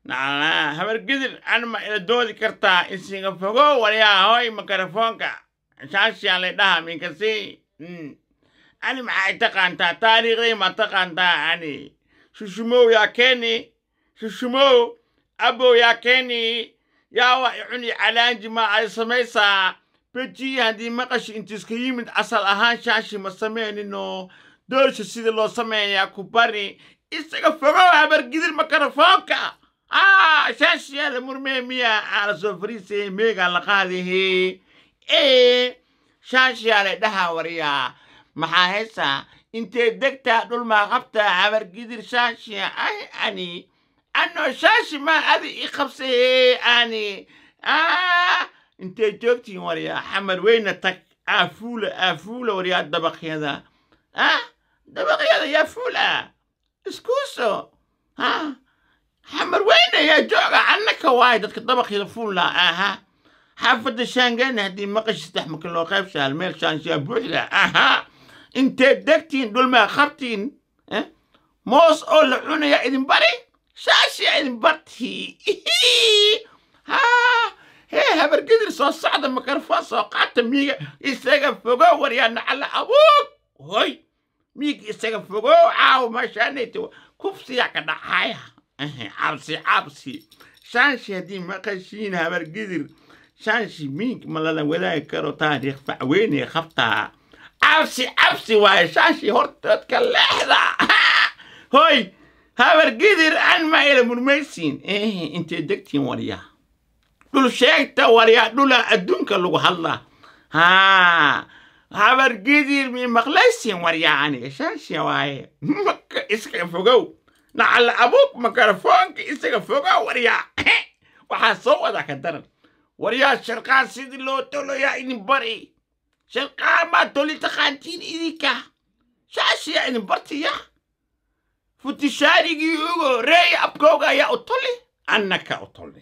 nacala habargidir anma ila doodi kartaa isiga fogo waryaa hoy mikrofoonka shaashiyaa lay dhaha minkasi ani maxay taqaantaa taariikhdii ma taqaantaa ani shushumow yaa keeni shushumow abow yaa keeni yaa wa icuni calaanji ma ay samaysaa beji haddii maqashi intiiska yimid asal ahaan shaashi ma sameynino doorsha sida loo sameeyaa ku bari isaga fogow habargidir mikrofoonka ah shaashiyaa la murmee miya aa la soo fariisayay meegaa la qaadahe ee shaashiyaa la dhaha waryaa maxaa haysaa intee degtaa dhulmaa qabtaa habargidir shaashiya ay ani ano shaashi maa adi i qabsaye ani ah intee joogtiin waryaa xamar weyna tag aafuula aafuula waryaa dabaqyada ah dabaqyada yaa fuula iskuuso ha xamar weyne yaa jooga annaka waay dadka dabaqyada fuula aha xaafadda shaangeena haddii maqashi saddex marka loo qaybshaal meel shaanshiyaa buuxda aha intee degtiin dhulmaa qabtiin moos oo la cunaya idin bari shaashiya idin barti ha hee habargedir soo socda mikrofon soo qaata miiga isaga fogo waryaa nacala abuug hoy miiga isaga fogo caawo maashaanayta kufsiyaa ka dhacaya cabsi cabsi shaanshi haddii maqashiin habargedir shaanshi miig ma lala wadaagi karo taariikh facweynee qabtaa cabsi cabsi waaye shaashi hortoodka leexda hoy habargidir an ma ila murmaysiin intay degtiin waryaa dhul sheegta waryaa dhula adduunka lagu hadlaa ha habargidir mi maqlaysiin waryaa aniga shaashi waaye maka iska fogow nacala abuug mikrofoonka isaga fogow waryaa waxaa soo wadaa ka daran waryaa sharqaan sidii loo toloyaa idin bari sharqaan maa toli taqaantiin idinka shaashiya idin bartiya futishaarigii ugo reey abkooga ayaa u toli annaka u toli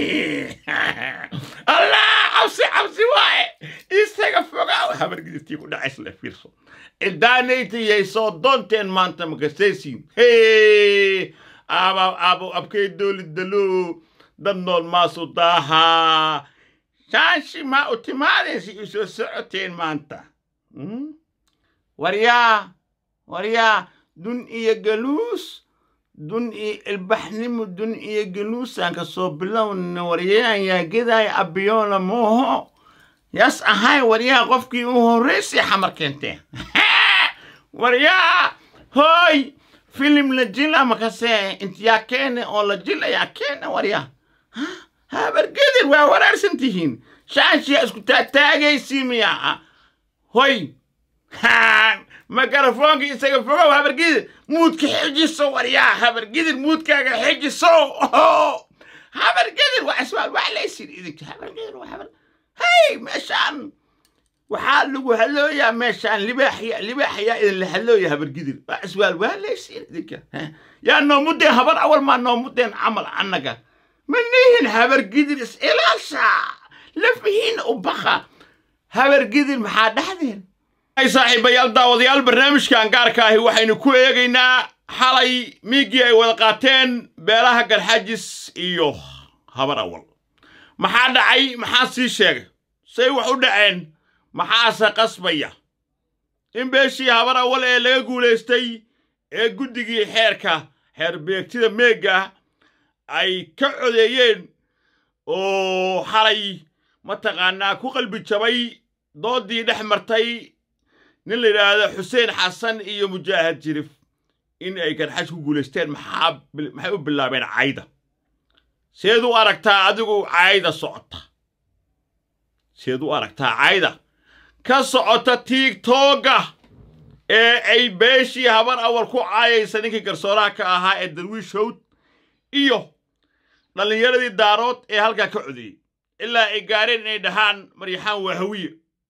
allah cabsi cabsi waaye isaga fogaa habargidirtii ku dhacays la fiirso cidaanaydayay soo doonteen maanta makasaysiin hee aba abo abkay doolidalo dad nool maasu daahaa shaashi maa u timaadaysa i soo socoteen maanta waryaa waryaa dun iyo galuus dun iyo ilbaxnimo dun iyo galuusaan ka soo bilowna waryaan yaa gedaaya abiyoona mooho yaas ahay waryaa qofkii u horraysay xamar keenteen waryaa hooy filim la jila makase intiyaa keene oo la jila yaa keene waryaa habargedir waa waraarsan tihiin shaashiyaa isku taataagaysi miyaa hoy mikrofoonka isaga fogow habargidir muudka xijiso waryaa habargidir muudkaaga xijiso habargidir waa iswaal wax laysin idinka habargidir waa habar hey meeshaan waxaa lagu halooyaa meeshaan libaaxya libaaxyaa idinla halooya habargidir waa iswaal waa laysin idinka yaa noomudeen habar awal maa noomudeen camal annaga ma nihin habargidir is ilaasha lafihiin u baqa habargidir maxaa dhahdeen ay saaxiibayaal daawadayaal barnaamijkan gaarka ahi waxaynu ku eegaynaa xalay miigii ay wada qaateen beelaha garxajis iyo habar awal maxaa dhacay maxaa sii sheegay say wax u dhaceen maxaase qasbaya in beeshii habar awal ee laga guulaystay ee guddigii xeerka xeer beegtida meegga ay ka codeeyeen oo xalay mataqaanaa ku qalbi jabay doodii dhex martay nin la yidhaahdo xuseen xasan iyo mujaahad jirif in ay garxash ku guulaysteen maxaa maxay u bilaabeen cayda seed u aragtaa adigu cayda socota seed u aragtaa cayda ka socota tiigtooga ee ay beeshii habar awal ku caayaysa ninkii garsooraha ka ahaa ee darwiish howd iyo dhallinyaradii daarood ee halkaa ka codeeyey ilaa ay gaareen inay dhahaan maryaxaan waa hawiye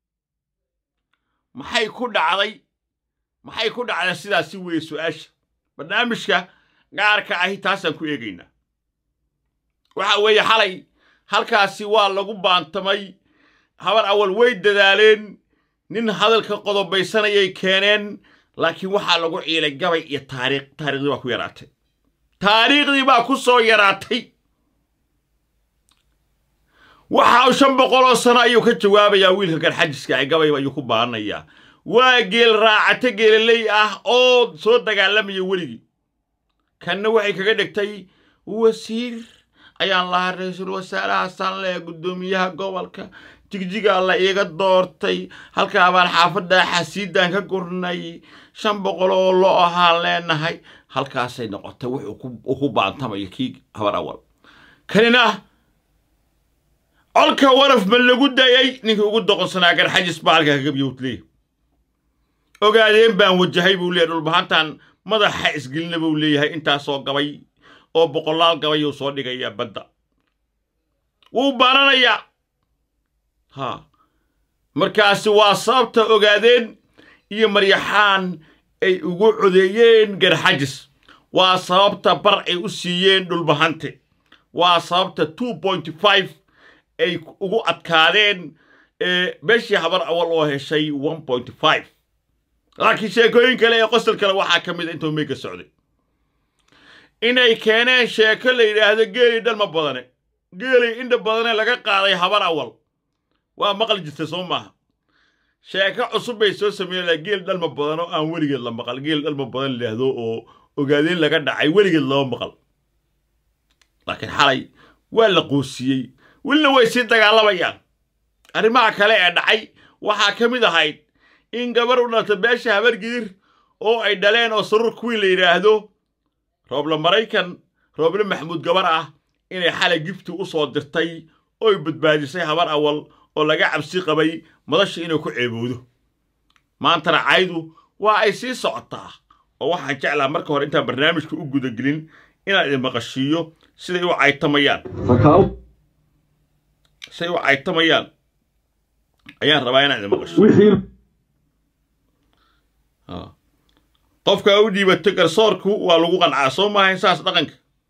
maxay ku dhacday maxay ku dhacday sidaasi weeye su-aasha barnaamijka gaarka ahi taasaan ku eegaynaa waxa weeye xalay halkaasi waa lagu baantamay habar awal way dadaaleen nin hadalka qodobaysanayay keeneen laakiin waxaa lagu ciilay gabay iyo taariikh taariikhdii baa ku yaraatay taariikhdii baa ku soo yaraatay waxa uu shan boqoloo sano ayuu ka jawaabayaa wiilka garxajiska ee gabay ayuu ku baaranayaa waa geel raacate geelaley ah oo soo dagaalamaya weligii kanna waxay kaga dhigtay wasiir ayaan lahaa ra-iisul wasaaraha sanle guddoomiyaha gobolka jigjigaa la iiga doortay halkaa baan xaafadda xasiidan ka gurnay shan boqol oo lo ahaan leenahay halkaasay noqotay wuxuu ku baantamayo kii habar awal kanina colka waraf ma lagu dayay ninkii ugu doqonsanaa garxajis baa halkaa kaga biyowtleey ogaadeen baan wajahay buu leeyahy dhulbahantan madaxa isgelina buu leeyahay intaasoo gabay oo boqolaal gabayuu soo dhigayaa badda wuu baananayaa ha markaasi waa sababta ogaadeen iyo maryaxaan ay ugu codeeyeen garxajis waa sababta bar ay u siiyeen dhulbahante waa sababta two point five ay ugu adkaadeen beeshii habar awal oo heshay one point five laakiin sheekooyin kale ee qosol kale waxaa ka mid a intuu meega socday inay keeneen sheeko la yidhaahdo geelii dhalma badane geelii indha badane laga qaaday habar awal waa maqal jirta soo maaha sheeko cusub bay soo sameeyeen geel dhalma badan oo aan weligeed la maqal geel dhalma badan layidhaahdo oo ogaadeen laga dhacay weligeed lama maqal laakiin xalay waa la qoosiyey welina way sii dagaalamayaan arrimaha kale ee dhacay waxaa ka mid ahayd in gabar u dhalta beesha habargidir oo ay dhaleen oo saruur kuwii la yidhaahdo rooble maraykan rooble maxamuud gabar ah inay xalay gifti u soo dirtay ooy badbaadisay habar awal oo laga cabsi qabay madasha inuu ku ceeboodo maantana caydu waa ay sii socotaa oo waxaan jeclaa marka hore intaan barnaamijka u gudagelin inaan idin maqashiiyo siday u caytamayaan siday u caytamayaan ayaan rabaa inaan idin maqashiiyo qofka u dhiibato garsoorku waa lagu qancaa soo maahayn saas dhaqanka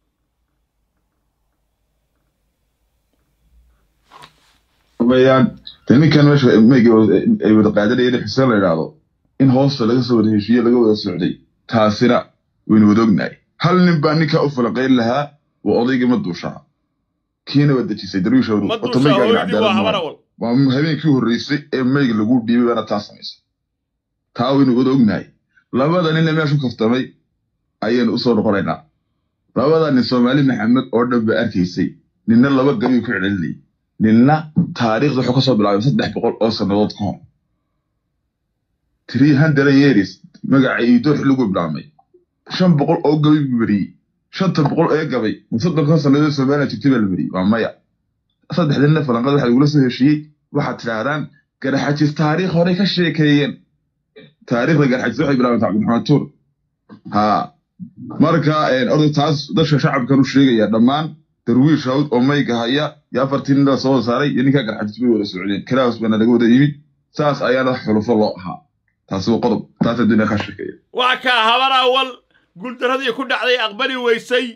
weyaan de ninkan meesha meyga ay wada qaadanayeen xuseen la idhaahdo in hoosta laga soo wada heshiiye laga wada socday taasina waynu wada ognahay hal nin baa ninkaa u falaqayn lahaa waa odaygii ma duushaa kiina waa dejisay darwiish waa habeenkii horreysay ee meyga lagu dhiibay baana taa samaysay taa waynu wada ognahay labada ninna meeshu kaftamay ayaynu u soo noqonaynaa labada nin soomaali maxamed oo dhan ba arkaysay ninna laba gabiyu ku celcelinayay ninna taariikhda wuxuu ka soo bilaabay saddex boqol oo sannadood ka hor three hundred years magaca iidoox lagu bilaabmay shan boqol oo gabay buu mariyey shanta boqol ee gabay soddonkan sannadood soomaaliya jirtay baa la mariyey waa maya saddexdinna falanqada waxaa lagula soo heshiiyey waxaad tidhaahdaan garaxajis taariikh horey ka sheekeeyeen taariikhda garxajis waxay bilaabantay cabdiraxmaan tuur haa marka orda taas dadka shacabkan u sheegaya dhammaan darwiish hawd oo mayga haya iyo afartii nin la soo wada saaray iyo ninkaa garxajis bay wada socdeen kalaas baana laga wada yimid saas ayaana xulufo loo ahaa taasi waa qodob taas adduunya ka sheekeeya waa kaa habar awal guuldaradii ku dhacday aqbali weysay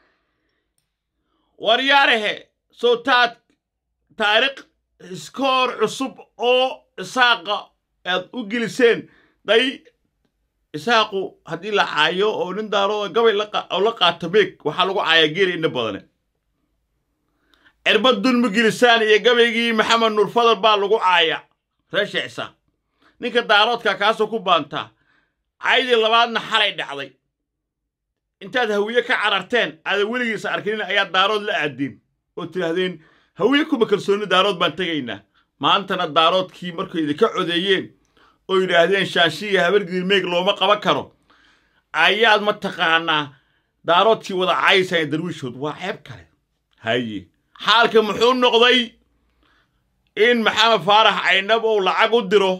waryaarahe soo taad taariikh iskoor cusub oo isaaqa aad u geliseen day isaaqu haddii la caayo oo nin daaroo gabay oo la qaato meeg waxaa lagu caayaa geeli indha badane cirbad dulmi gelisaan iyo gabaygii maxamed nuur fadal baa lagu caaya reesha isaaq ninka daaroodka kaasoo ku baantaa caydii labaadna xalay dhacday intaad hawiye ka cararteen aadan weligiisa arkinin ayaa daarood la aadeen oo tidhaahdeen hawiye kuma kalsoonni daarood baan tegaynaa maantana daaroodkii markay idinka codeeyeen oo yidhaahdeen shaanshiya habargidir meeg looma qaban karo ayaad mataqaanaa daaroodkii wada caayisaan darwiishood waa ceeb kale haye xaalka muxuu noqday in maxamed faarax caynab uu lacag u diro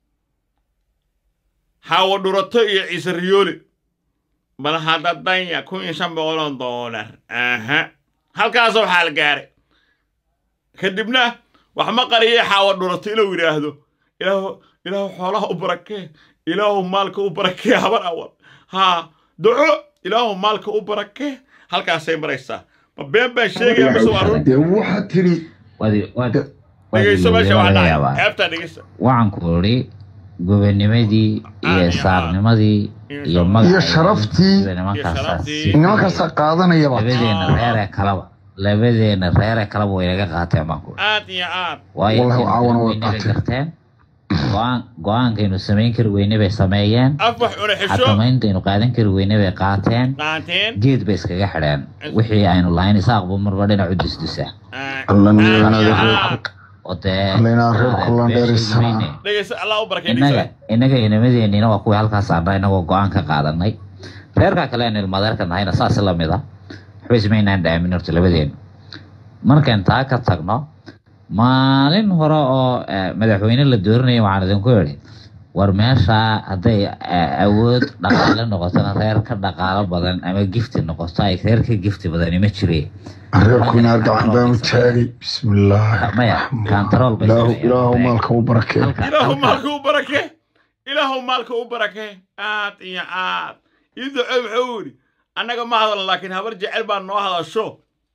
xaawo dhurato iyo ciise riyoole bal hadda danya kun iyo shan boqoloo doolar aha halkaasoo xaal gaaray kadibna wax ma qariyay xaawo dhurato inuu yidhaahdo ilaahu ilaahu xoolaha u barakee ilaahu maalka u barakee habar awal haa duco ilaahu maalka u barakee halkaasay maraysaa ma been baan sheegaya mise waa run dee waxaa tiri dhegeyso meesha waa dhacay ceebtaa dhegeysa waxaan ku idhi gobonimadii iyo saarnimadii iyo iyo magaca sharaftii sida nimankaasaa sharaftii. sii nimankaasaa qaadanayaba labadeena reeree kalaba labadeena reere kaleba way naga qaateen baan ku aad iyo aad waayo Wallahi intaynu caawana way weynay bay qaateen. garteen go-aan go-aankaynu samayn kari weyne bay sameeyeen af wax cuna xisho xakamayntaaynu qaadan kari weyne bay qaateen qaateen geed bay iskaga xidheen wixii aynu lahayn isaaqbu marba dhinacu dusdusa Alla aad niyadana iyo reer- aad oo dee Alla inaa reer aad kullan beesha dheerisana. weyne. dhegeysa allah u barakay innaga dhegeysa innaga inamadeenina waa kuwii halkaas aadha inagoo go-aan ka qaadanay reerka kale aynu ilmadeerka nahayna saas la mid a waxba ismaynaan dhaamin horta labadeenu markaan taa ka tagno maalin hore oo eh, madaxweyne la dooranaya waxaan idinku idhi war meesha hadday eh, awood dhaqaale noqotona reer ka dhaqaalo badan ama gifti noqoto ay reer ka gifti badani ma jire reerku inaar gacan baanu taagay bismillaahi maya raxmaan kantarool bay ilaahu sameeyeen. ilaahu maalka u barakee Halka- ilaahu halka- maalka u barake ilaahu maalka u barake aad iyo aad ii duco wuxuu yidhi annaga ma hadalno laakiin habar jecel baa noo hadasho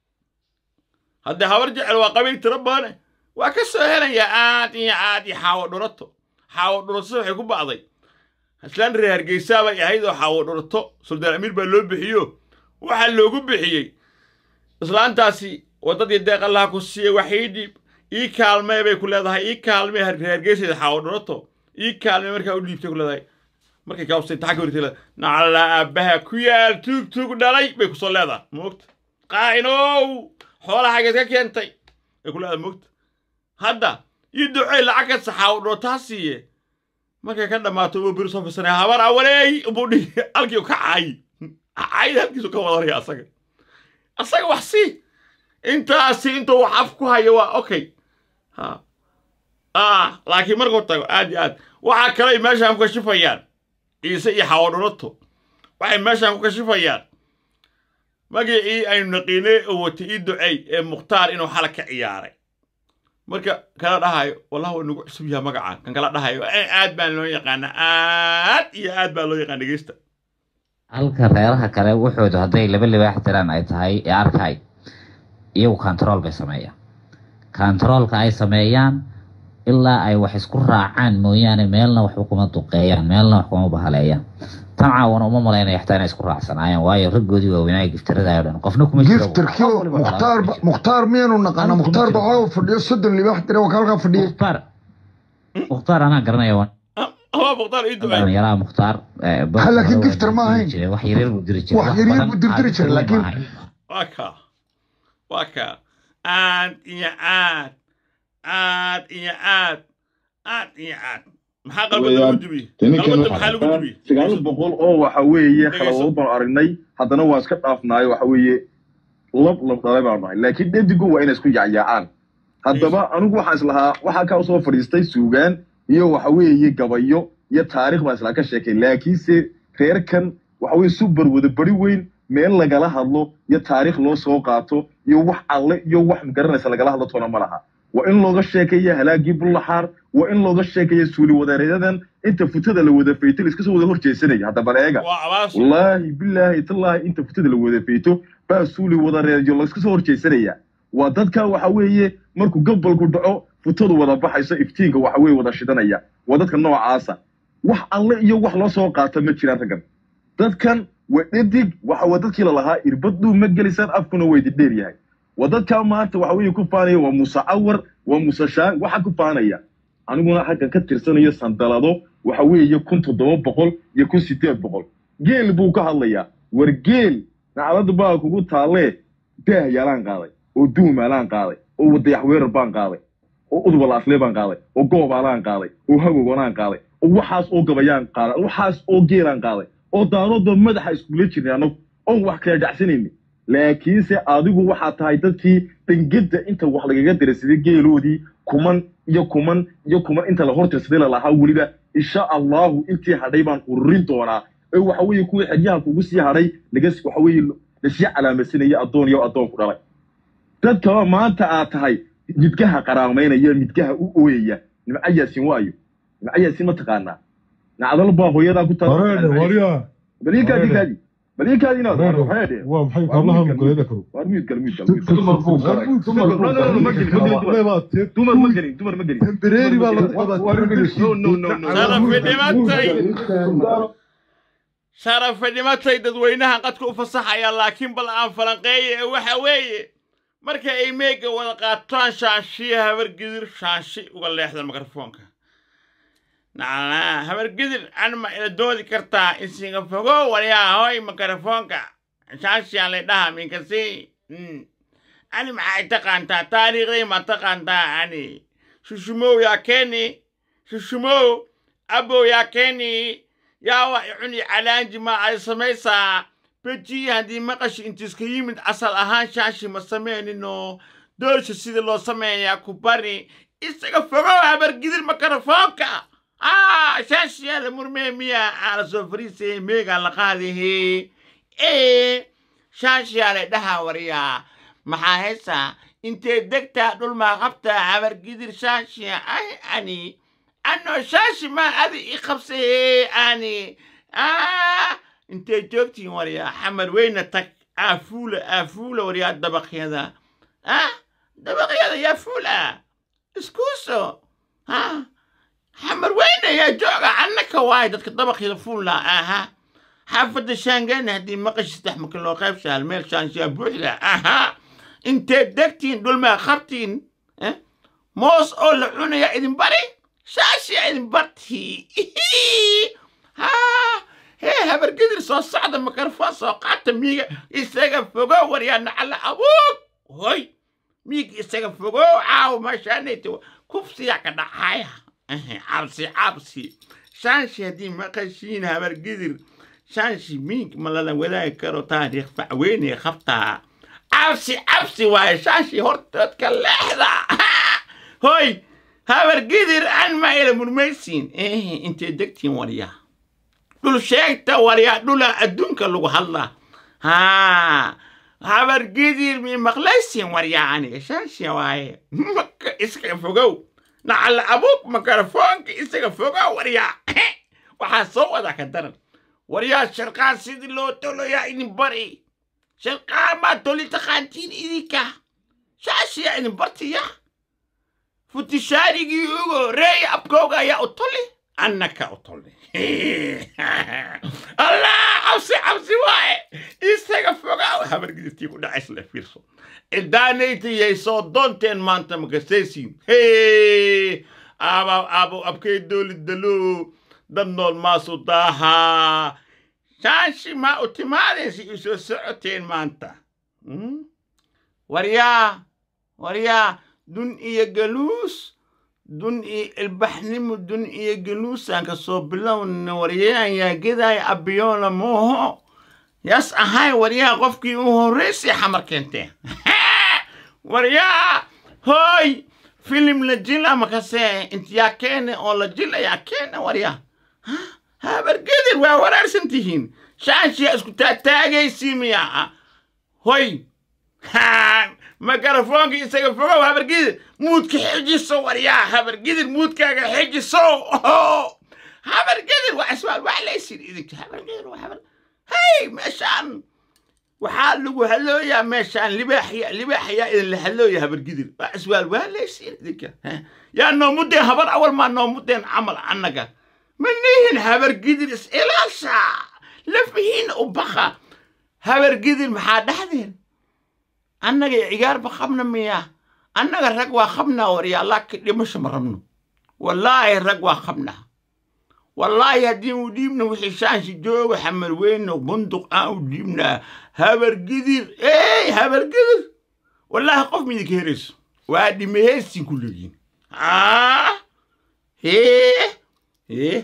haddee habar jecel waa qabiil tiro badane waa ka soo helayaa aad iyo aad iyo xaawo dhurato xaawo dhurato waxay ku ba'day islaan reer hargeysaa bay ahayd oo xaawo dhurato suldaan amiir baa loo bixiyo waxaa loogu bixiyey islaantaasi waddadii deeq allaha ku siiyey wax ii dhiib ii kaalmee bay ku leedahay ii kaalmee har- reer hargeyseeda xaawo dhurato ii kaalmee markaa u dhiibtay ku leedahay markay kaabsay taxa ka wartay leedahay nacala aabbaha ku yaal tuug tuug dhalay bay kusoo leedahay moogta qaa'inow xoolahageed ka keentay bay ku leedahay moogta hadda ii ducey lacag ka saxaawo dhurataa siiye markay ka dhammaato uu biri soo fisanay habar awaleey buu dhihi halkii ka caayi caayida halkiisu ka wadanaya asaga asaga wax si intaasi intuu wax af ku hayo waa okay ha ah laakiin markuu tago aad iyo aad waxaa kale ay meeshaan ku kashifayaan ciise iyo xawadhulato waxay meeshaan ku kashifayaan magicii aynu naqiinay oo watay ii ducey ee mukhtaar inuu xala ka ciyaaray marka kala dhahayo wallahi waa nagu cusub yaha magaca kan kala dhahayo "Eh, aad baan loo yaqaana aad iyo aad baa loo yaqaan dhegeysta halka reeraha kale wuxoodu hadday laba libaax tiraan ay tahay ee arkay iyagu control bay sameeyaan controlka ay sameeyaan ilaa ay wax isku raacaan mooyaane meelna waxba kuma duqeeyaan meelna wax kuma bahaleeyaan tan caawana uma malaynaya xataa inay isku raacsanaayeen waayo raggoodii waaweynaa giftirada oo dhan qofna kuma jiro giftarkii Qof waliba mukhtaar walaalo. mukhtaar miyaanu naqana Anigu mukhtaar kuma jiro. baa fadhiyo soddon libaax dira waa halkaa fadhiya mukhtaar mukhtaar anaa garanaya waan waa mukhtaar ii ducey dhalinyaraha mukhtaar eh, bar- Ha, laakiin hore waa giftar ma diri ahayn. jiray, wax yaryar buu diri jiray Wax wax yaryar badan buu diri jiray, caadi ma laakiin- ahayn. waa kaa waa kaa aad iyo aad aad iyo aad aad iyo aad maxaa qalbada lagu Weeyaan, jubiyey tani kan qalbada waxaa maxaa lagu jubiyey sagaal boqol oo waxa weeye Dhegeyso. kaladood baan aragnay haddana waan iska dhaafnaayo waxa weeye lab lab dhalay baan nahay laakiin dhedigu waa inay isku yacyaacaan haddaba anigu waxaan islahaa waxaa kaa soo fadhiistay suugaan iyo waxa weeye gabayo iyo taariikh baan islaa ka sheekay laakiinse reerkan waxa weeye super wada bari weyn meel lagala hadlo iyo taariikh loo soo qaato iyo wax alle iyo wax magaranaysa lagala hadlo toona ma laha waa in looga sheekeeya halaagii bullaxaar waa in looga sheekeeya suuli wadareedadan inta futada la wada fayto iska soo wada horjeesanaya hadda bal eega waa abaas wallaahi bilaahi tallaahi inta futada la wada fayto baa suuli wadareedyo laiska soo horjeesanaya waa dadka waxa weeye markuu gabalku dhaco futadu wada baxayso iftiinka waxa weeye wada shidanaya waa dadka noocaasa wax alle iyo wax loo soo qaata ma jiraan raggan dadkan waa dhadig waxa waa dadkii lalahaa irbaduu ma gelisaan afkuna waa idin dheer yahay waa dadkaa maanta waxa weeye ku faanaya waa muuse cawar waa muuse shaan waxa ku faanaya aniguna xaggan ka tirsanayo sandalado waxa weeye kun toddoba boqol iyo kun sideed boqol geel buu ka hadlayaa war geel naclada baa kugu taalee daah yaalaan qaaday oo duumaalaan qaaday oo wadayaxweerar baan qaaday oo udwalaaslee baan qaaday oo goobaalaan qaaday oo hagogonaan qaaday oo waxaas oo gabayaan qaaday waxaas oo geelaan qaaday oo daaroodba madaxa iskula jirnay annagu oon wax kala dhacsanayni laakiinse adigu waxaa tahay dadkii dangedda inta wax lagaga diraysaday geeloodii kuman iyo kuman iyo kuman inta la hortirsaday lalahaa weliba insha allahu intii hadhay baan ururin doonaa ee waxa weeye kuwii xeryaha kugu sii hadhay laga waxa weeye lasii calaamadsanaya addoon iyo addoon ku dhalay dadkaba maanta aad tahay midgaha qaraamaynaya midgaha u ooyaya nimca yaasin waayo nimca yaasin ma taqaanaa nacdal baa hooyadaa ku wareede waryaa baliikaadi kaadi baliikaadi inaad wareede wareede waa maxay kablaha mukuleeda karo waar miid gal miid gal miid gal dumar buu galay dumar no no no ma gelin ma gelin dumar ma gelin dumar ma gelin tembereeri baa la no no no no sharafi dhimatay sharafi dhimatay dadweynaha qadka u fasaxaya laakiin bal aan falanqeeye ee waxa weeye marka ay meega wada qaataan shaashiya habargidir shaashi uga leexda mikrofoonka nacala habargidir anma ila doodi kartaa insinga fogo waliyaahoy mikrofoonka shaashiyaa lay dhaha minkasi ani maxay taqaantaa taariikhdii ma taqaantaa ani shushumow yaa keeni shushumow abow yaa keeni yaa waa icuni calaanji ma ay samaysaa beji haddii maqashi intiiska yimid asal ahaan shaashi ma sameynino doorsha sida loo sameeyaa ku bari isaga fogow habargidir mikrofoonka ah shaashiyaa la murmee miya aa la soo fariisayay meegaa la qaadahe ee shaashiyaa la dhaha wariyaa maxaa haysaa intee degtaa dhulmaa qabtaa habargidir shaashiya ay ani ano shaashi maa adi i qabsaye ani ah intee joogtiin waryaa xamar weyna tag aafuula aafuula waryaa dabaqyada ah dabaqyada yaa fuula iskuuso ha xamar weyna yaa jooga annaka waay dadka dabaqyada fuula aha xaafadda shaangeena haddii maqashi saddex marka loo qaybshaal meel shaanshiyaa buuxda aha intee degtiin dhulmaa qabtiin moos oo la cunaya idin bari shaashiya idin bartii ha hee habargedir soo socda mikrofon soo qaata miiga isaga fogo waryaa nacala abuug hoy miiga isaga fogo caawo maashaanayta kufsiyaa ka dhacaya cabsi cabsi shaanshi haddii maqashiin habargedir shaanshi miig ma lala wadaagi karo taariikh facweynay qabtaa cabsi cabsi waaye shaashi hortoodka leexda hoy habargidir an ma ila murmaysiin intay degtiin waryaa dhul sheegta waryaa dhula adduunka lagu hadlaa ha habargidir mi maqlaysiin waryaa aniga shaashi waaye maka iska fogow nacala abuug mikrofoonka isaga fogow waryaa waxaa soo wada ka daran waryaa sharqaan sidii loo toloyaa idin bari sharqaan maa toli taqaantiin idinka shaashiya idin bartiya futishaarigii ugu horreeya abkooga ayaa u toli annaka u toli allah cabsi cabsi waaye isaga fogaa habargidirtii ku dhacays la fiirso cidaanaydayay soo doonteen maanta makasaysiin hee aba abo abkay doolidalo dad nool maasu daahaa shaashi maa u timaadaysa i soo socoteen maanta waryaa waryaa dun iyo galuus dun iyo ilbaxnimo dun iyo galuusaan ka soo bilowna waryaan yaa gedaaya abiyoona mooho yaas ahay waryaa qofkii u horraysay xamar keenteen waryaa hooy filim la jila makase intiyaa keene oo la jila yaa keene waryaa habargedir waa waraarsan tihiin shaashiyaa isku taataagaysi miyaa hoy mikrofoonka isaga fogow habargidir muudka xijiso waryaa habargidir muudkaaga xijiso habargidir waa iswaal wax laysin idinka habargidir waa habar hey meeshaan waxaa lagu halooyaa meeshaan libaaxya libaaxyaa idinla halooya habargidir waa iswaal waa laysin idinka yaa noomudeen habar awal maa noomudeen camal annaga ma nihin habargidir is ilaasha lafihiin u baqa habargidir maxaa dhahdeen annaga cigaarba qabna miya annaga rag waa qabnaa waryaa laakiin dhimasho ma rabno wallaahi rag waa qabnaa wallaahi haddii u dhiibna wixii shaanshi jooga xamar weyno bunduq aan u dhiibnaa habargidir ey habargidir wallaahi qof midinka herayso waa dhimaheysin ku leeyihin hee hee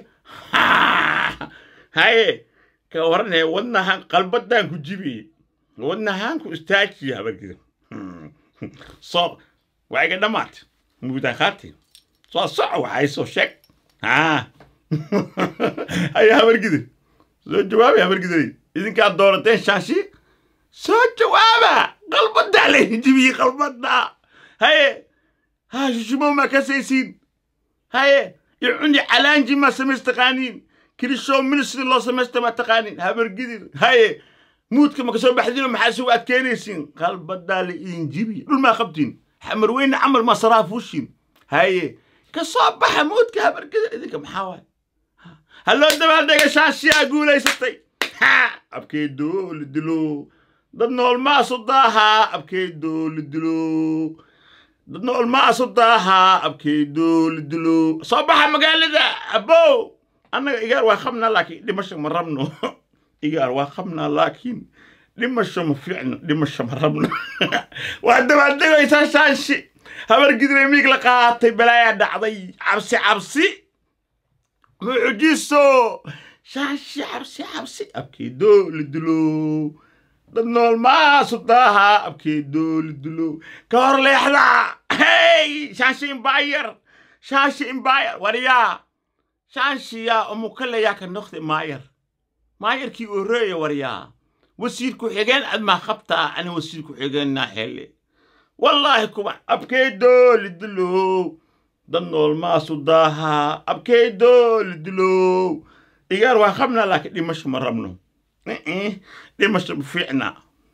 haye ka waranaya wadnahan qalbadaan ku jibiye wadnahaanku istaajiya habargidir soo waa iga dhammaatay muudaan qaatay soo soco waxay soo sheeg haa haya habargidir soo jawaabay habargidir idinkaad doorateen shaashi soo jawaaba qalbadaa laydin jibiyey qalbada haye haa shushumo maa kasaysiin haye icuni calaanji maa samays taqaaniin kirishow ministry loo samaysta maa taqaaniin habargidir haye muudka maka soo baxdino maxaa sugu adkeynaysiin qalbadaa la idin jibi dhul maa qabtiin xamar weyne camal maa saraafuushin haye ka soo baxa muudka habargida idinka maxaa waay halloo dabaaldega shaashiyaa guulaysatay ha abkee dooli dilo dad nool maasu daahaa abkeydoo la dilo dad nool maasu daahaa abkeydoo la dilo soo baxa magaalada abow annaga igaar waa qabnaa laakiin dhimasho ma rabno igaar waa qabnaa laakiin dhimasho ma fiicno dhimasho ma rabno waa dabaaldegaysaa shaanshi habar gidre miig la qaatay balaayaa dhacday cabsi cabsi mucjiso shaanshi cabsi cabsi abkeedoo la dilo dad nool maasu daaha abkeedoo la dilo ka hor leexda hey shaanshi imbayar shaanshi imbayar waryaa shanshiyaa umukalayaa ka noqde maayar maayarkii oreeya waryaa wasiir ku-xigeen ad maa qabtaa ani wasiir ku-xigeenna hele wallaahi kuwa abkeydoo lidilow dad nool maasu daahaa abkeydoo lidilow igaar waa qabnaa laakiin dhimasho ma rabno dhimasho ma fiicna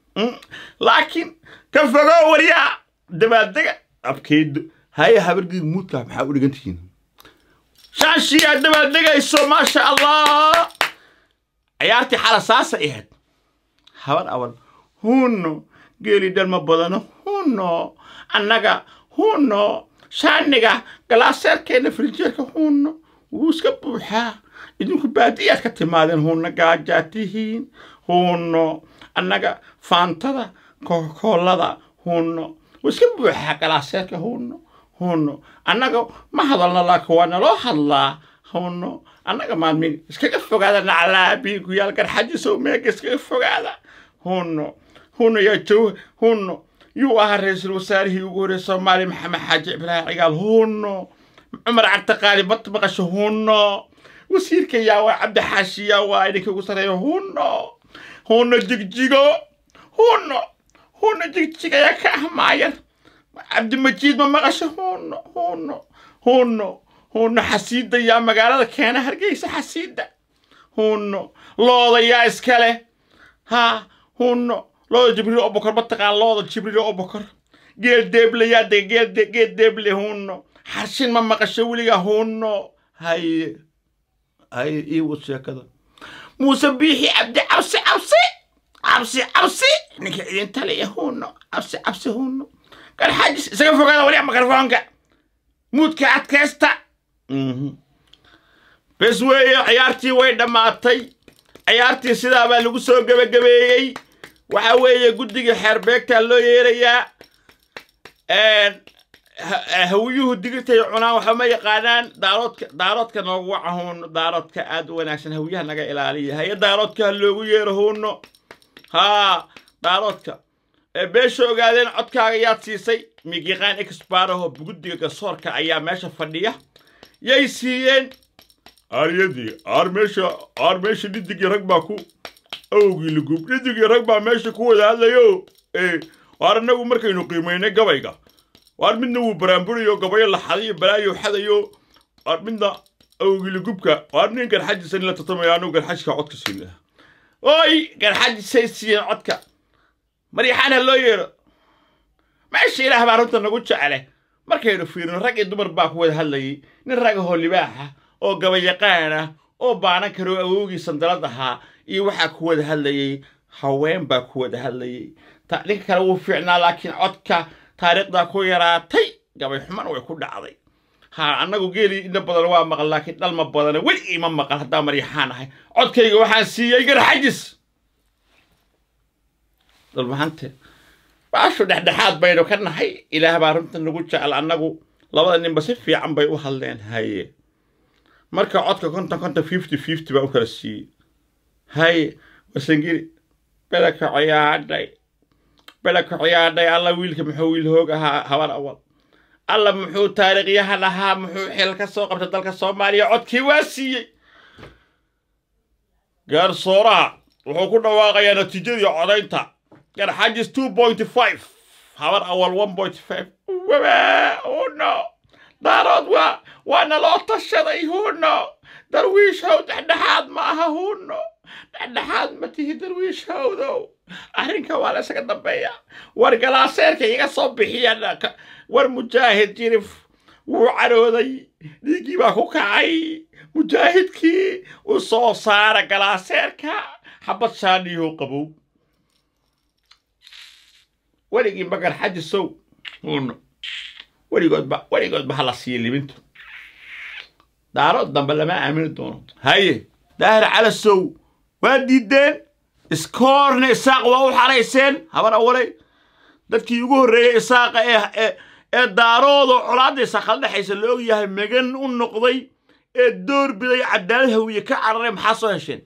laakiin ka fogoo waryaa dabaaldega abkeydo haya habargii muudkaa maxaa u dhigantihiin shaashiyaa dabaaldegayso maasha allah ciyaartii xala saasa ahayd habar awal hunno geeli dhalma badano hunno annaga hunno shaaniga galaaseerkeenna firijeerka hunno wuu iska buuxaa idinku baadiyaad ka timaadeen hunno gaajaa tihiin hunno annaga faantada koolada hunno wuu iska buuxaa galaaseerka hunno hunno annaga ma hadalno laakiin waa naloo hadlaa hunno annaga maalmin iskaga fogaada naclaabi guyaal garxajisow meega iskaga fogaada hunno hunno yaa jow hunno yuu ahaa ra-iisul wasaarihii ugu horreeyay soomaaliya maxamed xaaji ibraahim cigaal hunno cumar cabdiqaali bad maqasho hunno wasiirka yaa waa cabdixaashi yaa waa idinka ugu sarreeya hunno hunno jigjigo hunno hunno jigjiga yaa ka ah maayar cabdimajiid ma maqasho hunno hunno hunno hunno xasiidda yaa magaalada keena hargeysa xasiidda hunno looda yaa iskale ha hunno looda jibriil obokor mataqaan looda jibriil obokor geel deeble yaa dega geel de geel deeble hunno xarshin ma maqasho weliga hunno haye haye ii wad sheekada muuse biixi cabdi cabsi cabsi cabsi cabsi ninka idin taliya hunno cabsi cabsi hunno garxaajis isaga fogaada waliya mikrofoonka muudka adkaysta bes weeye ciyaartii way dhammaatay ciyaartii sidaa baa lagu soo gebagabeeyey waxa weeye guddiga xeerbeegtaa loo yeerayaa hawiyuhu digirtay cunaan waxa ma yaqaanaan daaroodka daaroodka noogu waca huunno daaroodka aad u wanaagsan hawiyaha naga ilaaliya haye daaroodka ha loogu yeero huunno haa daaroodka beesha ogaadeen codkaaga yaad siisay migiqaan exbaraho guddiga garsoorka ayaa meesha fadhiya yay siiyeen aaryadii aar meesha aar meesha dhidigii rag baa ku awgii lugub dhidigii rag baa meesha ku wada hadlayo ee waar annagu markaynu qiimaynay gabayga waar midna wuu baraamburayo gabayo la xadayo balaayo xadayo waar midna awgii lugubka waar nin garxajisan la tatamaya anu garxajka codka siina oy garxajisay siiyeen codka maryaxaan ha loo yeedho meesha ilaah baa runta nagu jecele markaynu fiirino rag iyo dumar baa ku wada hadlayay nin ragahoo libaaxa oo gabayaqaan ah oo baanan karo awoogii sandalad ahaa iyo waxaa ku wada hadlayay haween baa ku wada hadlayay ninka kale wuu fiicnaa laakiin codka taariikhdaa ku yaraatay gabay xumana way ku dhacday ha annagu geelii inna badan waa maqan laakiin dhalma badana weli ima maqan haddaa maryaxaan ahay codkayga waxaan siiyey garxajis dalmahante baashu dhexdhexaad baynu ka nahay ilaah baa runta nagu jecel annagu labada ninba si fiican bay u hadleen haye marka codka konton konton fifty fifty baa u kala siiyey haye wasangiri belaka ciyaadhay belaka ciyaadhay alla wiilka muxuu wiil hoog ahaa habar awal alla muxuu taariikhyahan ahaa muxuu xil ka soo qabtay dalka soomaaliya codkii waa siiyey gaarsooraha wuxuu ku dhawaaqayaa natiijadii codaynta garxajis two point five habar awal one point five wabaa huno daarood waa waana loo tashaday huno darwiishow dhexdhexaad ma aha huno dhexdhexaad ma tihi darwiishowdow arrinka waa la isaga dambeeya war galaaseerka iga soo bixiya war mujaahid jirif wuu carooday dhiiggii baa ku kacay mujaahidkii u soo saara galaaseerka xabad shaaniyow qabow weligiinba garxajisow uno weligoodba weligoodba hala siiya libintu daarood dambe lama aamini doono haye daahir calasow waa diideen iskoorna isaaq waa u xarayseen habar awalay dadkii ugu horreeyey isaaqa ee ee ee daaroodoo colaadda isaaqala dhexaysa la og yahay magan u noqday ee door biday cadaalad hawiye ka cararay maxaa soo hesheen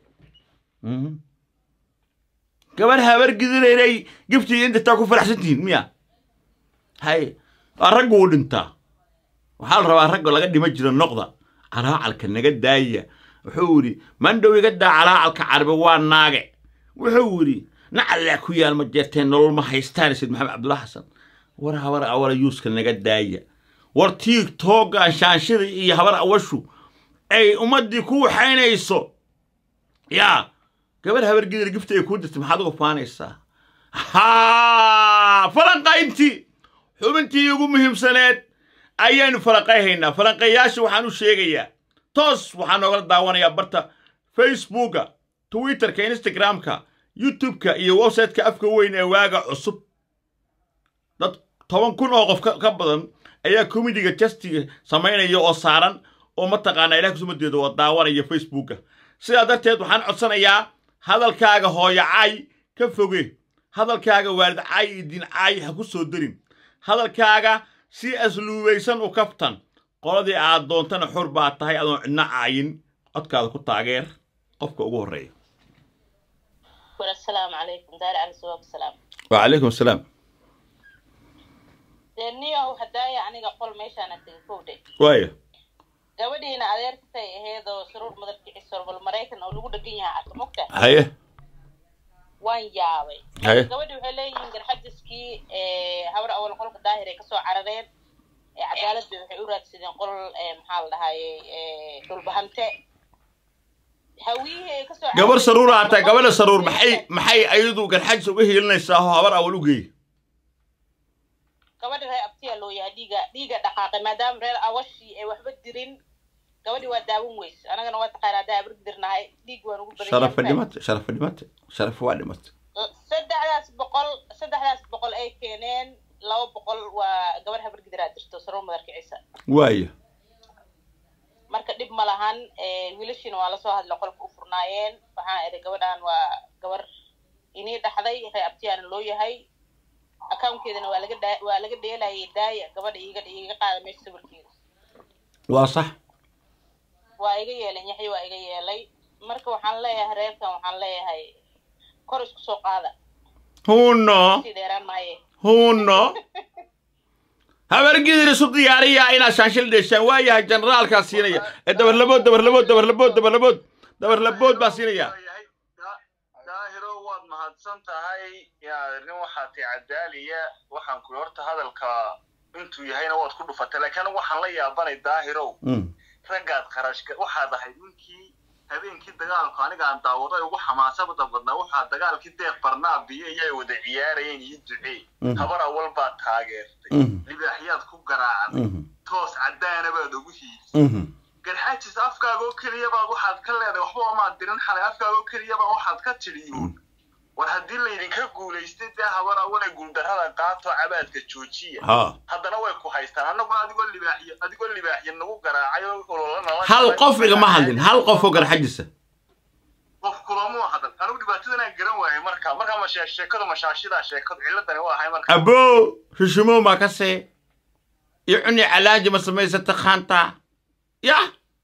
gabar habar gidinaynay giftiga inta taa ku faraxsan tihiin miya haye waa raggu u dhintaa waxaa la rabaa ragga laga dhima jiro noqda calaacalka naga daaya wuxuu yidhi mandhow iga daa calaacalka carabi waa naage wuxuu yidhi nacallaa ku yaal ma jeerteen nolol ma haystaan sayd maxamed cabdulla xasan war habar awala yuuska naga daaya war tiig tooggaan shaanshida iyo habar awashu ay ummaddii ku waxaynayso yaa gabar habar gidir gifta ay kuu dirtay maxaad uga faanaysaa haa falanqayntii xubintii ugu muhiimsaneed ayaanu falanqayhaynaa falanqayaasha waxaan u sheegayaa toos waxaa noogala daawanayaa barta facebooka twitterka instagramka youtubeka iyo websiteka afka weyn ee waaga cusub dad toban kun oo qof ka ka badan ayaa comediga justiga samaynaya oo saaran oo mataqaanaa ilaah kusumadeeda oo daawanaya facebooka sidaa darteed waxaan codsanayaa hadalkaaga hooyo caay ka foge hadalkaaga waalid caay iyo diin caay ha ku soo darin hadalkaaga si asluubaysan u kaftan qoladii aad doontana xur baa tahay adoon cidna caayin codkaada ku taageer qofka ugu horreeya السلام عليكم دار على سواق السلام وعليكم السلام niyow hadaaya aniga qol meeshaana tegay kowdhe waaya gabadhiina adeerkatay aheedoo saruur madalkiciso bal maraykan oo lagu dhegan yahay arka mogta haye waan yaabay haye gabadhi waxay leeyihiin garxajiskii habar awal qolka daahir ay kasoo carareen cadaaladda waxay u raadsadeen qol maxaa la dhahayey dhulbahante hawiyihii ay kasoo gabar carareen- saruura hataa gabadha saruur maxay maxay ayadu garxajis uga hiilinaysaa oo habar awal u geey gabadhi reer abtiya loo yahay dhiiga dhiiga dhaqaaqay maadaama reer awashii ay waxba dirin gabadhi waa daawan weys anagana waa taqaana haddaa abrig dirnahay dhiig waan ugu badan sharafa yahay. dhimate sharafa dhimate sharafa waa dhimate saddexdaas boqol saddexdaas boqol ay keeneen laba boqol waa gabar habargidiraa jirto saruur madarka ciise waaya marka dhib ma lahan eh, wiilashiina waa lasoo hadla qolka u furnaayeen waxaan idhi gabadhan waa gabar inii dhaxday reer abtiyaana loo yahay accountkeedana waa laga dhaa- waa laga dheelayay daaya gabadha iiga iiga qaada meesha sawirkeeda waa sax waa iga yeeleen yaxya waa iga yeelay marka waxaan leeyahay reerkan waxaan leeyahay kor isku soo qaada huno sii dheeraan maaye huno habargidir isu diyaariya inaad shaanshil dheeshaan waayahay generaalkaa siinaya ee dabarlabood dabarlabood dabarlabood dabarlabood dabarlabood baa siinaya daahiro waad mahadsan tahay yaa nin waxaa tay cadaaliya waxaan ku horta hadalka intuu yahayna waad ku dhufatay laakiin anigu waxaan la yaabanay daahirow Mm. raggaad kharashka waxaad ahayd ninkii habeenkii dagaalku aniga aan daawado ay ugu xamaasada badnaa waxaa dagaalkii deeq barnaabiyo iyo ay wada ciyaarayeen iyo ducee Mhm. habar awal baad taageertay Mhm. libaaxyaad ku garaacday Mhm. toos caddaana baad ugu hiilisay Mhm. garxaajis afkaaga oo keliya baad waxaad ka leedahay waxba amaad dirin xalay afkaaga oo keliya baa waxaad ka tidhi war haddii laydinka guulaystay dee habar awale guuldarrada qaato cabaadka joojiya ha haddana way ku haystaan annaguna adigoo libaaxyo adigoo libaaxyo nagu garaacay oo ololana hal qof igama hadlin hal qof oo garxajisa qof kulamuu hadal anigu dhibaatadanaan garan waayay marka markaa ma shee- sheekadu mashaashidaa sheekadu ciladani waa ahay marka abo rishimo ma kase iyo cuni calaaji ma samaysata khaanta ya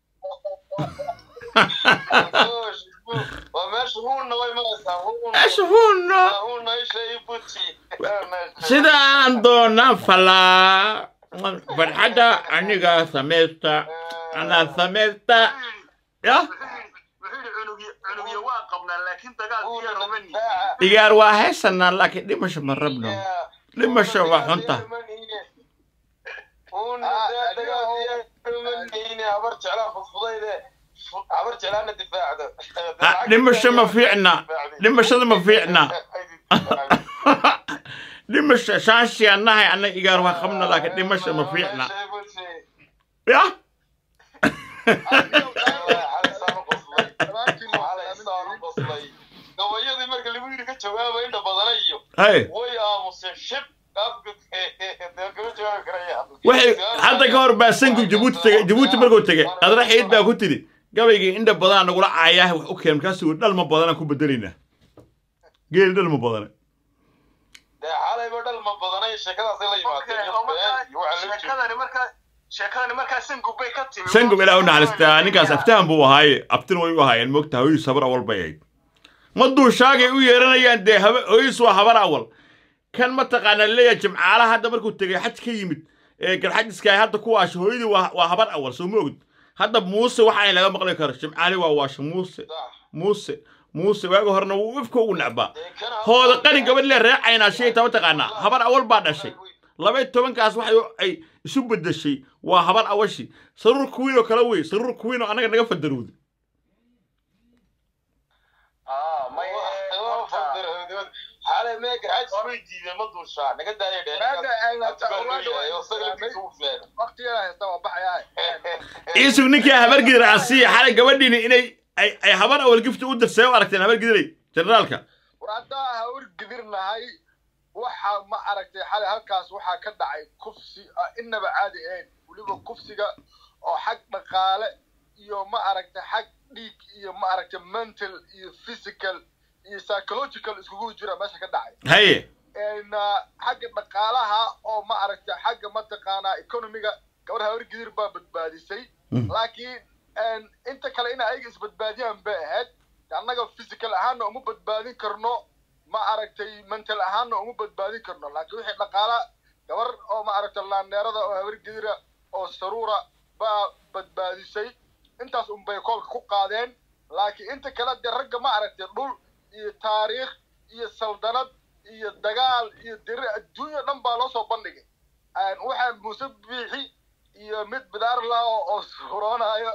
waa meesha huunna way maraysaa esh huno huunna isha ii buti sidaan doonaan falaa farxadda aniga samaysta anaa samaysta ya wuxuu yidhi cunugyo cunugyo waa qabnaa laakiin dagaalka iyo romani digaar waa haysanaa laakiin dhimasho ma rabno dhimasho waa xunta Ah, dhimasho ma fiicna dhimashada ma fiicna dhimasho shaanshi annahay anna igaar waa qabna laakiin dhimasho ma fiicna ya gabayadii marka lagu yidhi ka jawaaba indha badana iyo hay way aamus muuse shib afka kama jawaabi karayaan waxay hadda ka hor baa sangu jabuuti tegay jabuuti markuu tegay qadra xiid baa ku tidhi gabaygii indha badanaa nagula caayaah wax u keen markaasuu dhalma badanaan ku bedelaynaa geeli dhalma badana dee xalayba dhal ma badanay sheekadaasay la yimaadeen iyo been iyo waxa la jiro sheekadani markaa sheekadani markaa sangub bay ka timi sangub ilaa u naxariistaa ninkaas aftahan buu ahaaye abtin way u ahaayeen moogta hooyadiis habar awal bay ahayd ma duushaagay u yeeranayaan dee haba hooyadiis waa habar awal kan mataqaanaa leeyahay jimcaalaha hadda markuu tegay xaj ka yimid ee garxajiska ay hadda ku waasho hooyadii waa waa habar awal soo ma ogid hadda muuse waxaan laga maqli karo jimcaali waa waasho muuse muuse muuse waaga horena wuu ifka ugu necbaa hooda qani gabadh lee reecaynaa shay ta mataqaanaa habar awal baa dhashay laba iyo tobankaas waxay ay isu bedeshay waa habar awashi saruur kuwiin oo kale wey saruur kuwiin oo annaga naga fadarowda Ah, may xalay meega xaj way diideen ma duushaa naga daaya iisug ninkii habar gidir aan siiya xalay gabadhiini inay ay ay habar awal gifta u dirsay u aragteen habar gidiray generaalka war haddaa hawr gidirnahay waxa ma aragtay xalay halkaas waxaa ka dhacay kufsi ah, inaba caadi ahayn weliba kufsiga oo xag dhaqaale iyo ma aragtay xag dhiig iyo ma aragtay mental iyo physical iyo psychological iskugu jira meesha ka dhacay haye een, ah, xagga dhaqaalaha oo ma aragtay xagga mataqaanaa economiga gabar hawar gidir baa badbaadisay laakiin een, inta kale in ayaga isbadbaadiyaan bay ahayd annaga physical ahaanna uma badbaadin karno ma aragtay mental ahaanna uma badbaadin karno laakiin wixii dhaqaala gabar oo ma aragtay laaneerada oo hawar gidira oo saruura baa badbaadisay intaas unbay koolka ku qaadeen laakiin inta kale dee ragga ma aragtay dhul iyo taariikh iyo saldanad iyo dagaal iyo diri adduunya dhan baa loo soo bandhigay Een, waxaa muuse biixi iyo mid bidaar lah oo oo suuroonayo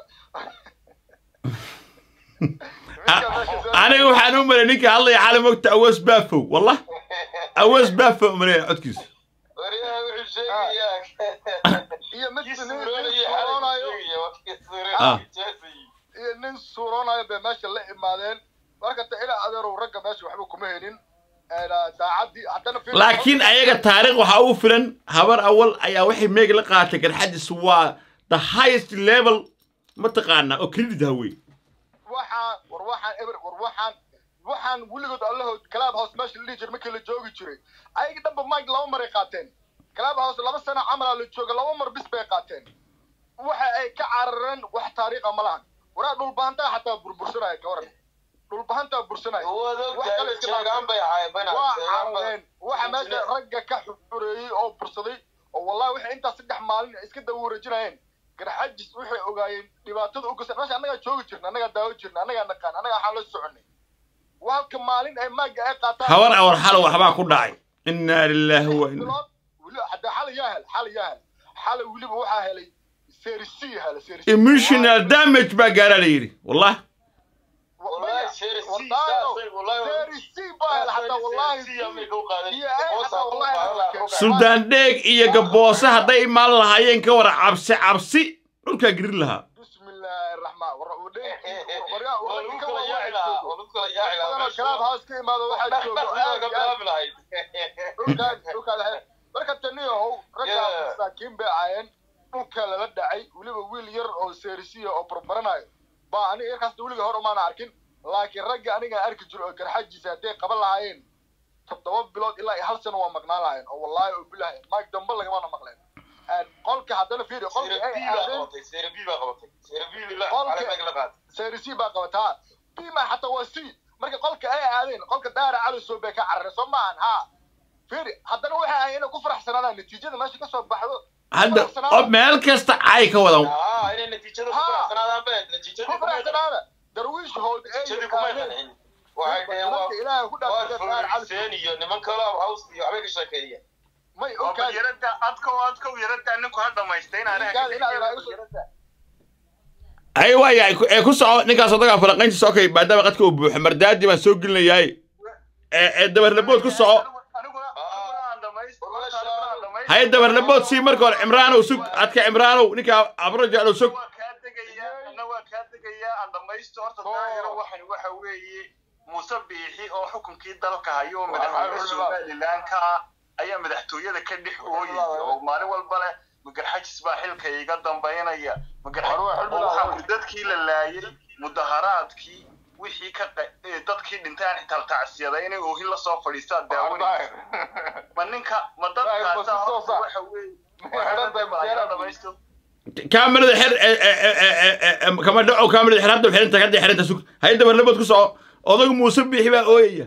aniga waxaan u malay ninkii hadlaya xalay mogta awas baafow wallah awas baafow malaya codkiisa waryaha wuxuu sheegayaa iyo mid kii nin suuroonaya suuroonayo xalay sheegaya waa kii Ah. suuroonaya iyo nin suuroonayo bay meesha la imaadeen marka ta ilaa adeerow ragga meesha waxba kuma helin Een, ah, daacaddii haddana fiir- laakiin ayaga taariikh waxaa ugu filan habar awal ayaa waxay meeg la qaatay garxadis waa the highest level mataqaanaa oo credit ha wey waxaan war waxaan eber war waxaan waxaan weligood allahood club house meesha la dhihi jiray markii la joogi jiray ayaga dhanba mike laba maray qaateen club house laba sano camalaa la jooga laba mar bis bay qaateen waxa ay ka carareen wax taariikha ma lahan waraa dhulbahantaa xataa burbursanaya ka waran dhulbahantaa bursanaya waad Wax kale ogtahay iska sheegaan bay ahaayeen bana waa sheegaan bay carareen waxa meesha ragga ka xureeyey oo bursaday oo wallahi waxay intaas saddex maalin iska daba wareejinayeen garxajis waxay ogaayeen dhibaatada u gasay meesha annagaa joogi jirna annagaa daawo jirna annagaa naqaan annagaa waxaan la soconay halka maalin ay maaga ay qaataan habar awal xalo waxbaa ku dhacay inaa lilaahi wa inna bilood weli hadda xalay yaa hel xalay yaa hel xalay weliba waxaa helay serisi hela serisi emotional damage baa gaaraa la yidhi wallah wallahi sheeri والله wallahi serisi baa hel xataa wallahi iyo ay xataa wallahi suldaan dheeg iyo gaboose hadday imaan lahaayeen ka wara cabsi cabsi dhulkaa girin lahaa بسم الله الرحمن الرحيم وريا وريا كم واحد بدل كلام هاس كيما هذا واحد dhulkaan dhulkaan lahayn marka taniyahow raggaa Yeah. masaakiin bay ahaayeen dhulka lala dhacay weliba wiil yar oo seerisiya oo barbaranayo baa aniga yarkaas weliga hor umaana arkin laakiin ragga aniga arki jiro oo garxajiisa hadday qaban lahaayeen toddoba bilood ilaa iyo hal sano waa maqnaan lahaayeen oo wallaahi oo bilahay maag dambe lagamana maqleen Een, qolka haddana fiiri qolka ay aadeen seerisi baa qabataa bima xataa waa c marka qolka ay aadeen qolka daara calisow bay ka carareen soo maahan ha fiiri haddana waxay ahayd inay ku faraxsanaadaan natiijada meesha ka soo baxdo hadda qof meel kasta caay ka wadan ku faraxsanaada darwiishhood ay yaqaaneen dadka ilaahay ku dhaafay daara calisow iyo niman kale house iyo waxbay ka sheekeeyeen may oo ogaad yarada adka oo adka u yarada ninku ha dhamaystay inaan ninkaad inaad ilaahay usoo ay waaya ee ku soco ninkaas odagaa falaqayntiisa okay maadaama qadka uu buuxo mardaadi baan soo gelinayaay ee ee dabarlabood ku soco aniguna aniguna aan dhamaysto horta aniguna aan dhamaysto haye dabarlabood sii marka hore cimraanow sug adka cimraanow ninka abro jeclow sug waa kaa degayaa ana waa kaa degayaa aan dhamaysto horta daahiro waxan waxa weeye muuse biixi oo xukunkii dalka hayo madaxweyne somaliland ka ah ayaa madaxtooyada ka dhex ooyaya oo maalin walba leh magarxajis baa xilka iga dambaynaya magarxajis dadkii la laayay mudaharaadkii wixii ka qa- ee dadkii dhintay aan xitaa tacsiyada inay oohin la soo fadhiistaa daawanaysa ma ninka ma dadkaasa horta waxa weeye dhamaysto kaamirada xer e- e- e- e- e- e- kama dhaco kaamirada xer hadda xerinta hadda xerinta sug hayda barnabood ku soco odagu muuse biixi baa ooyaya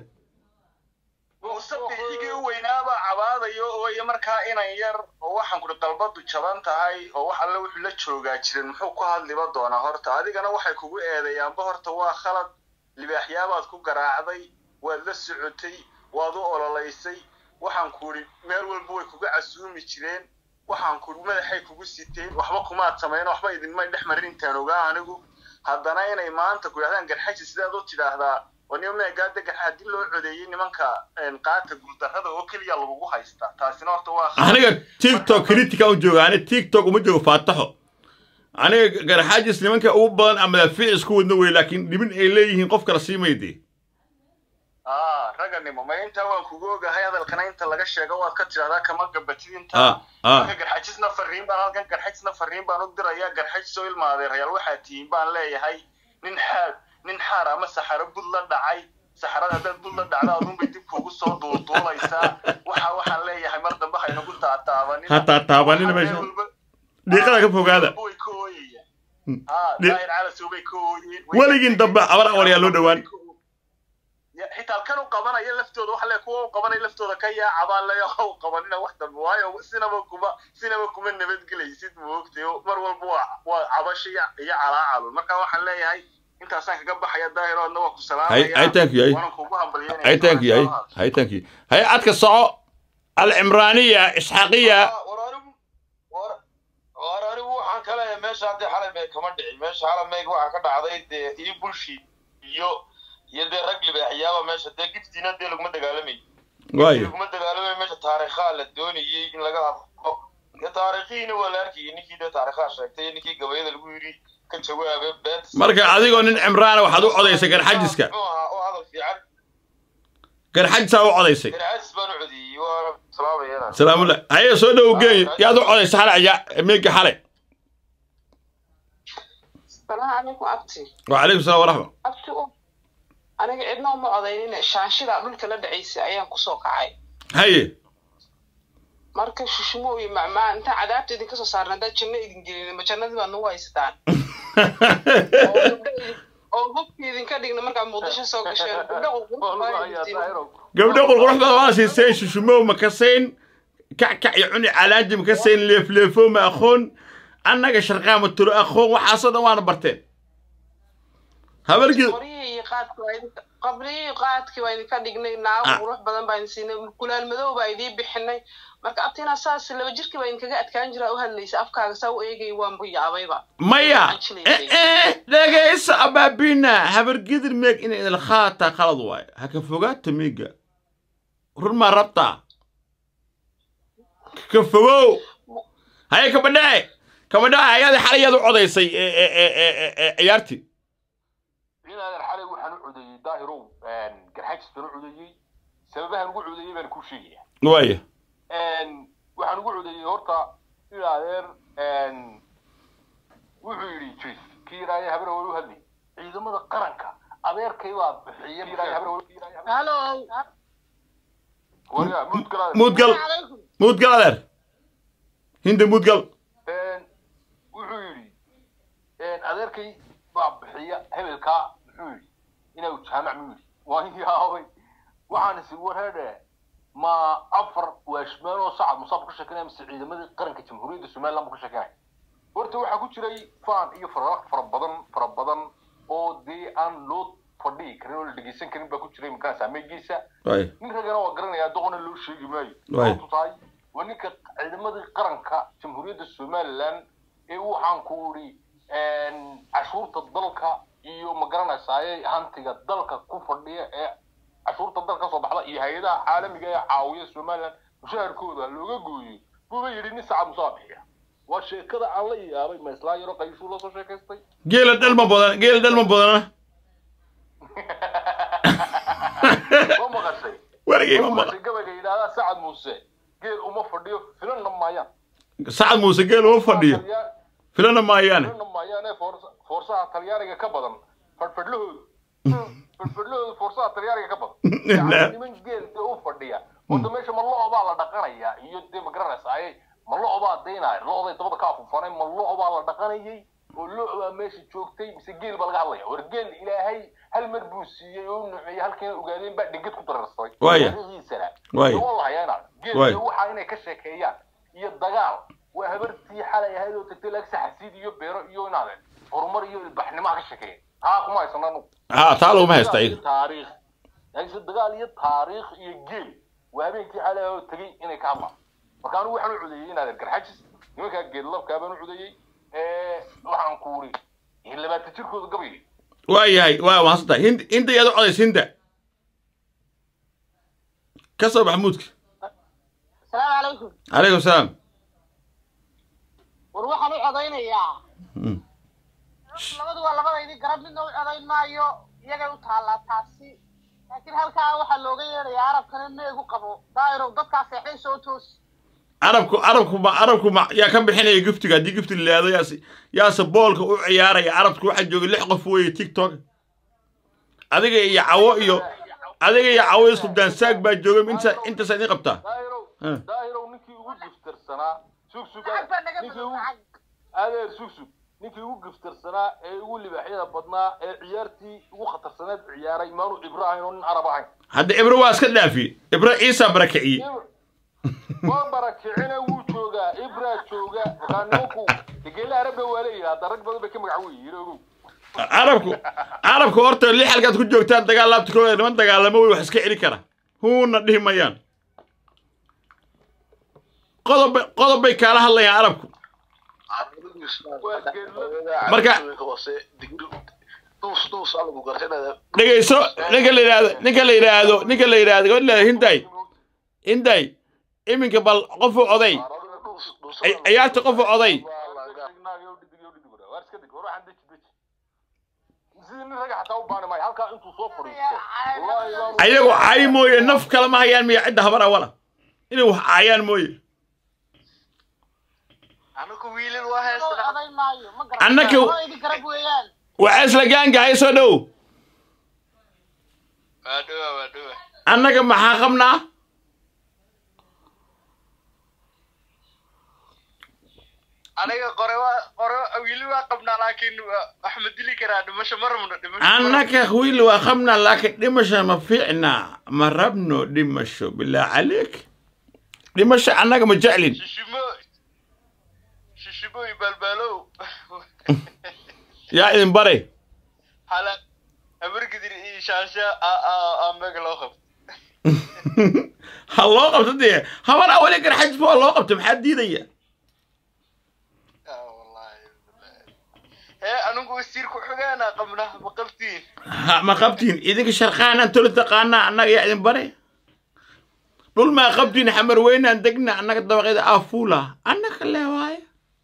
muuse bixigii u weynaabaa cabaadayo ooya markaa inan yar oo waxaan kuri dalbadu jaban tahay oo wax alle wuxuu la joogaa jirin muxuu ku hadliba doonaa horta adigana waxay kugu eedeeyaanba horta waa khalad libaaxyaabaad ku garaacday waad la socotay waad u ololaysay waxaan kuri meel walba way kuga casuumi jireen waxaan kuri madaxay kugu siteen waxba kumaad samayn waxba idinmay dhex marin intaan ogaa anigu haddana inay maanta ku yidhahdaan garxaji sidaad u tidhaahdaa oo nima meegaada garxa haddii loo codeeyey nimanka een, qaata guuldarrada oo keliya lagugu haystaa taasina horta waa khalad. aniga tiktok kritika u jooga ani tiktok uma joogo faataxo aniga garxaajis nimanka ugu badan ama madaafiic isku wadna wey laakiin dhibin ay leeyihiin qof kala sii mayde ah raganimo ma intaa waan kugu ogahay hadalkana inta laga sheego waad ka tidhahdaa kama gabatid Ah, intaa ah. marka garxajisna fariin baan halkan garxajisna fariin baan u dirayaa garxajis oo ilma adeerayaal waxaa tihiin baan leeyahay nin xaar nin xaar ama saxaro bud la dhacay saxarada haddaad bud la dhacda adunbay dib kuugu soo duulduulaysaa waxa waxaan leeyahay mar dambe haynagu taataabanin ha taataabanina meesha dhiiqada ka fogaada way ka ooyayaan ah Dhi- daahir calasow bay ka ooyeen way weligiin dambe abar awal yaa loo dhowaan Ya, xitaa kan u qabanaya laftooda waxa le kuwa u qabanaya laftooda ka yaacabaan leeya ha u qabanina wax dambe waayo sinaba kuma sinaba kuma nabadgelaysid moogtay oo mar walba waa waa cabasho iyo iyo calaacalun marka waxaan leeyahay intaasaan kaga baxaya daahir oodna waa ku hay salaamaya hay thank you hay waanan kugu hambalyeynaya hay thank you hay hay thank you hay cadka soco alcimraaniya isxaaqiya war anigu waxaan ka leeyahay meesha haddii xalay meeg kama dhicin meesha xalay meeg waxaa ka dhacday dee iyo bulshi iyo iyo dee rag libaaxiyaaba meesha dee giftiina dee laguma dagaalamay waayo laguma dagaalamay meesha taariikhaa la doonayey in laga hadlo dee taariikhiina waa la arkayay ninkii dee taariikhaa sheegtay ninkii gabayada lagu yidhi ka jawaabay beenta marka adigoo nin cimraana waxaad u codaysay garxajiska muxuu ahaa oo hadal fiican garxajisaa u codaysay garxaajis baan u codiyey waa salaamayana salaamullah haye soo dhow geey yaad u codaysay xale ayaa meega xale salaam calaykum abti wacalaykum salaam waraxma abti u aniga cidna uma codaynine shaanshida dhulka la dhacaysay ayaan kusoo kacay haye marka shushmo iyo macmacaan intaan cadaabta idinka soo saarna haddaad janno idin gelin ma jannadii baad nagu haysataan oo gabdho idin- oo hubka idinka dhigna markaad muqdisho soo gasheen gabdho qurqurux baa idin gabdho qurqurux badan waa siiseen shushumow ma kasayn kackac iyo cuni calaanji ma kasayn leefleefo ma aqoon annaga sharqaama turo aqoon waxaasoo dhan waana barteen habargid qoryihii iyo qaadki waa idinka qabriyihii iyo qaadkii waa idinka dhignay naago Ah. qurux badan baa idin siinay kulaal madow baa idiin bixinay marka abtina saas laba jirkii baa idinkaga adkaan jiraa u hadlaysa afkaaga saa u eegay waan buyaabayba maya eh, eh, dhegayso abaabina habargidir meeg inay idil khaataa khalad waayo ha ka fogaata meega run maa rabtaa ka fogow haye kabadhace kabadhace ayaadi xalay yaad u codaysay eh, eh, eh, eh, eh, eh, ciyaartii inaadan xalay waxaan u codeeyey daahirow garxajis baan u codeeyey sababahan ugu codeeyey baan kuu sheegaya waaya waxaan ugu codeeyey horta in adeer wuxuu yidhi jiif kii yidhaahday habar hore u hadlay ciidamada qaranka adeerkay baa bixiya kii yidhaahday habar hore halo waryaa muudgal muudgal muudgal adeer hinda muudgal wuxuu yidhi adeerkay baa bixiya hebelkaa muxuu yidhi inuu jaamac mu yidhi waan yaabay waxaan isi warhadhe ma afar waashmaan oo sacad musaab ka sheekanaya mise ciidamadii qaranka jamhuuriyadda somaliland buu ka sheekanaya horta waxaa ku jiray faan iyo faraq fara badan fara badan oo dee aan loo fadhihi karin oo la dhegeysan karin baa ku jiray makaan saameegiisa waaya nin ragana waa garanaya doqona loo sheegi maayo Waay. sababtu tahay waa ninka ciidamadii qaranka jamhuuriyadda somaliland ee waxaan ku idhi cashuurta dalka iyo ma garanaysaayey hantiga dalka ku fadhiya ee cashuurta dalka kasoo baxda iyo hay-adaha caalamiga ee caawiya somaliland mushaharkooda looga gooyo buuba yidhi nin sacad musaa bixiya waa sheekada aan la yaabay ma islaa yaro qayshuu la soo sheekaystay geela dhalma badan geela dhalma badana ma maqashay Warigay ma ma maqal. maqashay gabayga yidhaahdaa sacad muuse geel uma fadhiyo filanna maayaan sacad muuse geel uma fadhiyo filana maayaane filanna maayaane foorsa- foorsaha talyaaniga ka badan fadhfadhlahoodu fadhfadhlahoodu foorsaha talyaaniga ka badan yacni niman geel dee u fadhiya horta meesha ma lo' baa la dhaqanayaa iyo dee ma garanaysaa ma lo' baa daynaya lo'day dabada ka afufanay ma lo' baa la dhaqanayay oo lo' baa meesha joogtay mise geel baa laga hadlaya war geel ilaahay hal mar buu siiyey oo u nuuciyey halkiina ogaadeen baa dhegad ku dararsaday Waaya. taariikhdiisana Waaya. Dee waa la hayaa inaad geel Waaya. dee waxaa inay ka sheekeeyaan iyo dagaal waa habartii xalay ahayd oo tagtay laagsa xasiid iyo beero iyo inaadeen horumar iyo ilbaxnimo ha ka sheekeeya haa kuma haysana anugu ha taa laguma haysta iyaga taariikh laakiinse dagaal iyo taariikh iyo geel waa habeenkii xalay oo tegey inay ka hadlaan marka anigu waxaan u codeeyey inaadan garxajis nimankaa geedlabkaa baan u codeeyey waxaan ku uri labaatan jirkooda gabayay waa yahay waa mahadsan tahay hind hinda iyaad u codays hinda ka soo bax muudka asalaamu calaykum calaykum salaam war waxaan u codaynayaa Mm. labadu waa labadaydii garab midna u codayn maayo iyagay u taallaa taasi laakiin halkaa waxaa looga yeedhayaa arabkana meegu qabo daa'irow dadkaa seexday soo toos carabku carabku ma carabku ma yaa ka bixinaya giftiga haddii gifti la yidhaahdo yaase yaase boolka u ciyaaraya carabku waxaa jooga lix qof weeye tiktok adiga iyo cawo iyo adiga iyo cawo iyo subdaan saag baa jooga inta intaasa idin qabtaa Ah. daahirow ninkii ugu giftirsanaa sug sug ninkii ugu adeer sug sug ninkii ugu giftirsanaa ee ugu libaaxyada badnaa ee ciyaartii ugu khatarsaneed ciyaaray maanu ibrahim oo nin arab ahayn hadda ibro waa iska dhaafiye ibro ciisa barakiciye waa barakicina wuu joogaa ibraa jooga markaa nimanku geela arabna waa leeyahay hadda rag badan bay ka magac weyi yiroogow carabku carabku horta lix halkaad ku joogtaan dagaal laabtikooda niman dagaalamo wey wax iska celi kara huuna dhihi mayaan qodob bay- qodob bay kaala hadlayaan carabku Marka- dhegayso ninka la yidhaahdo ninka la yidhaahdo ninka la yidhaahdo gabadh la yidhaahdo hinday hinday iminka bal qofu oday Ci- ciyaarta qofu oday sidii nin raga xataa u baani maayo halkaa intuu soo fadhiisto wallaahi baanu- ayagu caay mooye naf kale ma hayaan miya cidda habar awala inay wax caayaan mooye anagu wiilal waa heestaa codayn maayo ma garan Annaka- labadaydii garab weeyaan waxaa isla gaangahay soo dhow waa dhowa waa dhowa annaga maxaa qabnaa aniga qore waa qore wiili waa qabnaa laakiin waa- wax ma dili karaa dhimasho ma rabno dhimasho ma rabno. annaka wiil waa qabnaa laakiin dhimasho ma fiicna ma rabno dhimasho bilaa caleek dhimasho annaga ma jeclin shishimo shishimo iyo balbaalow yaa idin bare hala habargidir iyo shaasha aa aa aa meega loo qabto ha loo qabto dee habar awale garxajis waa loo qabta maxaa diidaya hee anigu wasiir ku xogaana qabnaa ma qabtiin ha ma qabtiin idinka sharqaanaan tolo taqaanaa annaga yaa idin bare dhul maa qabtiin xamar weynaan degna annaga dabaqeeda aafuula annaga leewaaye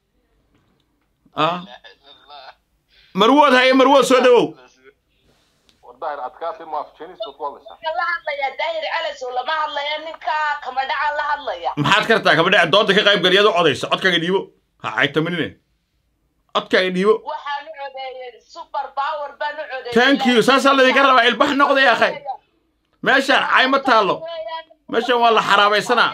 ah marwood haye marwood soo dhawow war daahir adkaatay ma afjeenista ku hadlaysaa Waxaan la hadlayaa daahir calas oo lama hadlaya ninka kamadhaca la hadlaya maxaad kartaa kabadhe doonta ka qayb galiyad u codaysa codkaaga dhiibo ha caytaminine codkaaga dhiibo waxaan u codeeyey super power baan u codeeyey thank you saasaa laydinka rabaa ilbax noqday akhay meeshaan cay ma taallo meeshaan waa la xaraabaysanaa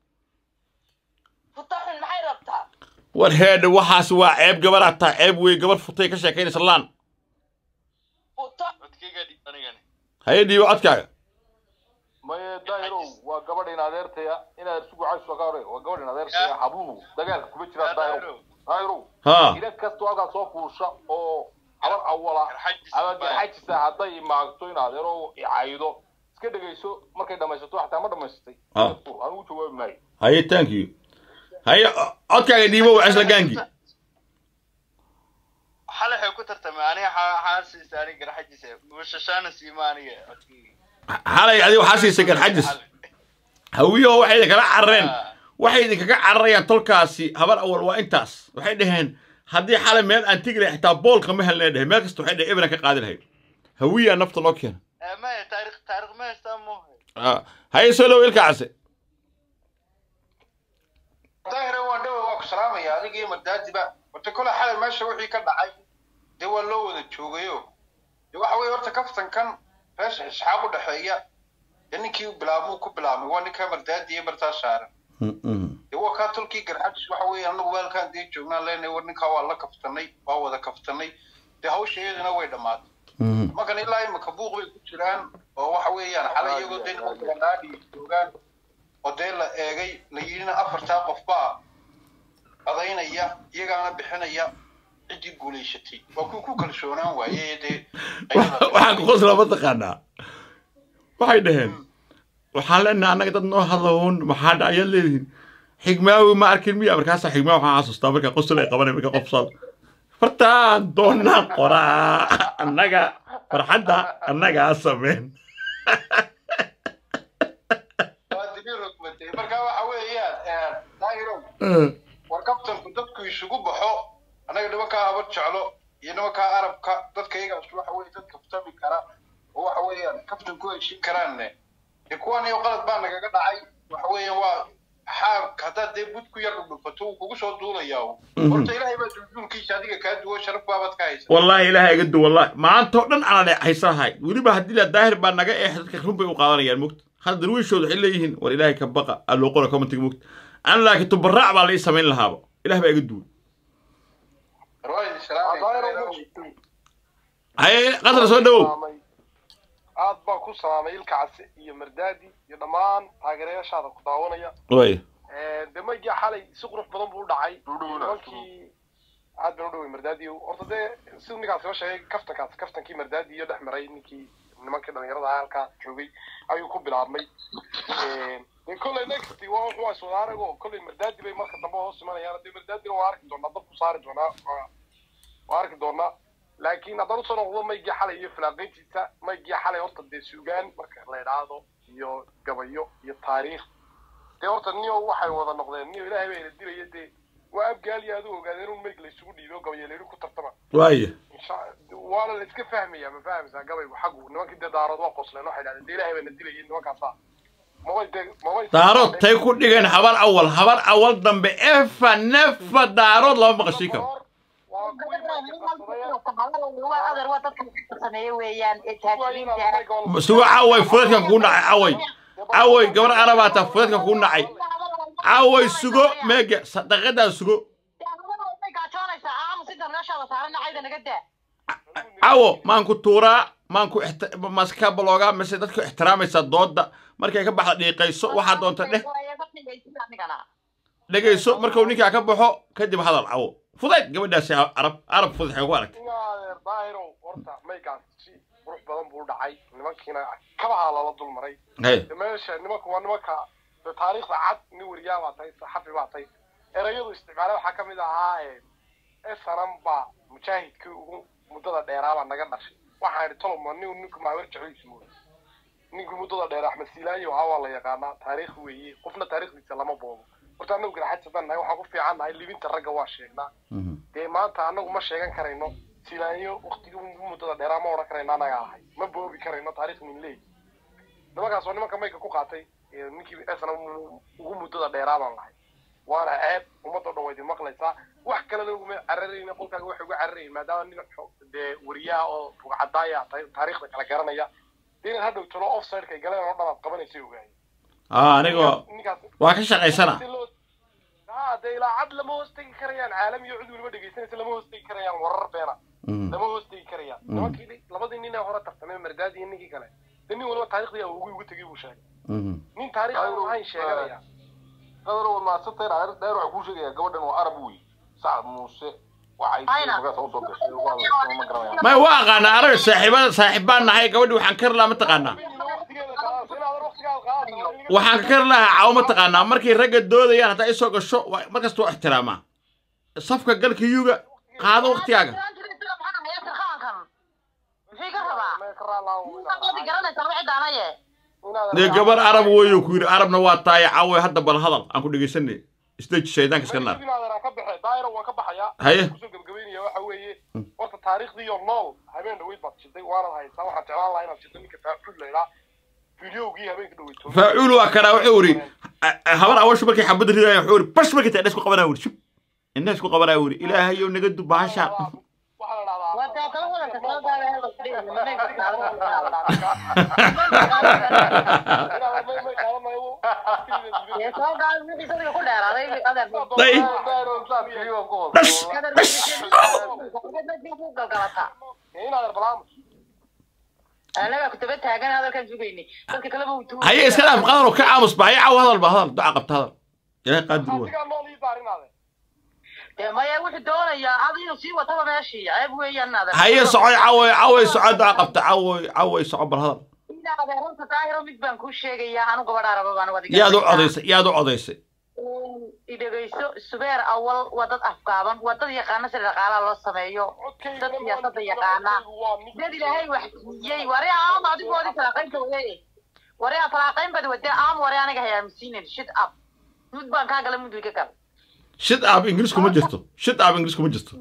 futaxun maxay rabtaa war heedhe waxaas waa ceeb gabadhaa taa ceeb wey gabadh futay ka sheekaynaysa laan codkayga dhib anigani haye dhiibo codkaaga maye daahirow waa gabadh in adeertaya inaad isugu cayso ka hore waa gabadh in adeertaya habluhu dagaalka kuma jiraan daahirow daahirow Haa. ina kastoo halkaa soo fuusha oo habar awala ama garxajisa hadday imaagto in adeero icaydo iska dhegayso markay dhamaysato xataa ma dhamaysatay Ah. anigu jawaabi maayo haye thank you haye o- codkaaga dhiibo waa isla gaangi xalay waxay ku tartamay aniga xaa siisa aniga garxajisa mushashaana siima aniga codkayga xalay adiga waxaa siisay garxajis hawiyaho waxay idinkala carareen waxay idinkaga cararayaan tolkaasi habar awal waa intaas waxay dhaheen haddii xalay meel aan tegi lahay xitaa boolka ma helnay dhaheen meel kasta waxay dhaheen ebran ka qaadi lahayd hawiyaa nafta noo keena Eh, maya taariikh taariikh ma haystaa mo Ah, haye soo dhow ilka case daahira waan dhawa waa ku salaamaya adiga iyo mardaadiba horta kole xalay meesha wixii ka dhacay dee waa loo wada joogayo dee waxa weeye horta kaftankan meesha isxaaq u dhexeeya dee ninkii bilaabuu ku bilaabmay waa ninka mardaadi iyo bartaa saaran dee waa kaa tolkii garxajis waxa weeye annagu weelkaan dee joognaan leenahay war ninkaa waa la kaftanay waa wada kaftanay dee hawsha iyaduna way dhammaatay markan ilaa imika buuq bay ku jiraan oo waxa weeyaan xalay iyagoo dee nimanka naadhi joogaan oo dee la eegay la yidhina afartaa qof baa codaynaya iyagaana bixinaya ciddii guulaysatay waa kuwa ku kalsoonaan waaye dee waxaan ku qosla mataqaanaa waxay dhaheen waxaan leenahay annaga dad noo hadla uun maxaa dhacayaad leedihiin xigmaawi ma arkin miya markaasaa xigmaa waxaan xasuustaa marka qosol ay qabanay marka qofsal fartaan doonaa qoraa annaga farxadda annagaa sameen waa dibi rogmatay marka waxa weeyaan daahirow war kabtanku dadku isugu baxo annaga nimankaa habar jeclo iyo nimankaa arabka dadka iyagaas waxa weye dad kaftami kara oo waxa weeyaan kaftan ku heshin karaanne dee kuwaan iyo qalad baa nagaga dhacay waxa weeyaan waa xaabka haddaad dee bud ku yar dhudhufato wuu kugu soo duulayaa horta ilaahay baa duulduulkiisa adiga kaa duwo sharaf baabaad ka haysa والله إلهي قد والله ما أنت ودن أنا حيصير هاي ولي بهدي له الظاهر بأن جاء إحدى كرهم بيقارن يعني مكت هذا درويش شو حلا يهين والإلهي كبقى اللي قوله كم تجي مكت أنا لكن تبرع بالله يسمين لها إله بقى قدول هاي قدر سو دو aad baan ku salaamay ilka case iyo mardaadi iyo dhammaan taageerayaashaada ku daawanaya وي de maygii xalay si qurux badan buu u dhacay nimankii aad baan u dhaway mardaadi horta dee siduu ninkaasi la sheegay kaftankaas kaftankii mardaadi iyo dhex maray ninkii nimankii dhalinyarada ah halkaa joogay ayuu ku bilaabmay de kolley next waa wuxuu waa iswada arago kolley mardaadi bay marka dambe hoos imanayaan dee mardaadina waa arki doonaa dab ku saari doonaa waa- waa arki doonaa laakiin haddaan usoo noqdo maygii xalay iyo filaaqiintiisa maygii xalay horta dee suugaan marka la idhaahdo iyo gabayo iyo taariikh dee horta niyo waxay wada noqdeen niyo ilaahay baa ina dilaya dee waa abgaali aad u ogaadeen un mayg laysugu dhiibo o gabayo layidhi ku tartama واي Insha- waana la iska fahmaya ma fahameysaa gabaygu xaggu nimankii dee daarood waa qosleen waxay dhahdeen dee ilaahay baa na dilayay nimankaasa mabay dee mabay دارود تيكون ديجن حبر أول حبر أول ضم بإفا نفا دارود لو ما قشيكم سوى عوي فلتك كون عوي عوي قبل عربات فلتك كون عي عوي سوى ميجا صدقنا سوى cawo maanku tuuraa maanku ixti- maska baloogaa mise dadku ixtiraamaysaa dooda markay ka baxda dhiiqayso waxaa doonta dheh dhegayso markuu ninkaa ka baxo kadib hadal cawo fudayd gabadhaasi arab arab fudax ku aragtay adeer daahirow horta maygaas si qurux badan buu u dhacay nimankiina kabahaa lala dul maray Hey. De meesha nimanka waa nimanka de taariikhda cad nin weriyaa baa tahay saxafi baa tahay erayadu isticmaala waxaa ka mid ahaa esanan baa mujaahidkii ugu muddada dheeraabaa naga dhashay waxaan idhi toloma nin ninku maawer jecliis mooy ninkii muddada dheer axmed siilaayo ahaa waa la yaqaanaa taariikh weeye qofna taariikhdiisa lama boobo horta annagu garaxad sadan nahay waxaan ku fiican nahay libinta ragga waa sheegnaa dee maanta annagu ma sheegan karayno silaanyo waktigii ugu muddada dheeraa ma odhan karayno annaga ahay ma boobi karayno taariikh nin leey nimankaas waa nimanka mayka ku qaatay ee ninkii esna ugu muddada dheeraa baan lahay waana ceeb ummadda dhan waa idin maqlaysaa wax kalena uguma cararayna qolkaaga waxay uga cararayin maadaama nin xo- dee weriyaha oo rugcadaaya tahay taariikhda kala garanaya dee inaad hadhow talo offsideka ay galeen oo dhan aad qabanaysay ogaayeen aa anigoo waa ka shaqaysana haa dee ilaa cad lama hoos tegi karayaan caalam iyo cid weliba dhegaysanaysa lama hoos tegi karayaan warar beena lama hoos tegi karayaan Mhm. nimankii labadii nin ee hore tartamay mardaadi iyo ninkii kale dee nin waliba taariikhdii ugu ugu tegay buu sheegay nin taariikh aan lahayn sheeganaya qadar waa maasantay dheer dheer waxaa kuu sheegaya gabadhan waa arab wey sacad muuse waxay magaas u soo gashay waa ma garanayaan may waa aqaanaa araga saaxiibada saaxiibbaan nahay gabadhi waxaan kari lahaa mataqaanaa waxaan ka kari lahaa cawo mataqaanaa markay ragga doodayaan haddaa isoo gasho waa- markasta waa ixtiraamaa safka galka yuga qaado waktigaaga dee gabar arab weeyo ku yidhi arabna waa tahay cawo hadda bal hadal aan ku dhegaysanay isdeji shaydaanka iska naar inaadan ka baxay daayiro waan ka baxayaa Haye. kusoo gebagabeynaya waxa weeye horta taariikhdii iyo nool habeen dhaweyd baad shiday waanad haysaa waxaan jeclaan lahaa inaad shido ninka faafud la idhaa fideogii habeenka dhaweyto faacuul waa karaa wuxuu iri habar awashu markay xabadda ridaya wuxuu iri bash markay tahay isku qabanaa wuri shub indhaha isku qabanaa wuri ilaahayow naga du bahashaan anaga kutaba taagan hadalkan sugayni dadka kaleba uu tuuray haye iska dhaaf qadar oo ka aamus ba haye caw hadal ba hadal duca qabta hadal ilaahay qaadir waa dee maya wuxuu doonayaa hada inuu sii wataba meeshii ceeb weeyaan adeer haye socoy cawoy cawoy soco duca qabta cawoy cawoy soco bal hadal Ina adeeranta daahiro mid baan kuu sheegayaa anu gabadha raba baan wadiga yaad u codaysay yaad u codaysay idhegayso subeer awal waa dad afgaaban waa dad yaqaana sida dhaqaalaha loo sameeyo dad siyaasadda yaqaana dad ilaahay wax siiyey wari aam adigoodii falaaqaynta wade wari aa falaaqayn bad wade aam wari aniga hayaamisiinin shit up mud baan kaa gala mud wiga gal shid aab ingiriis kuma jirto shid aab ingiriis kuma jirto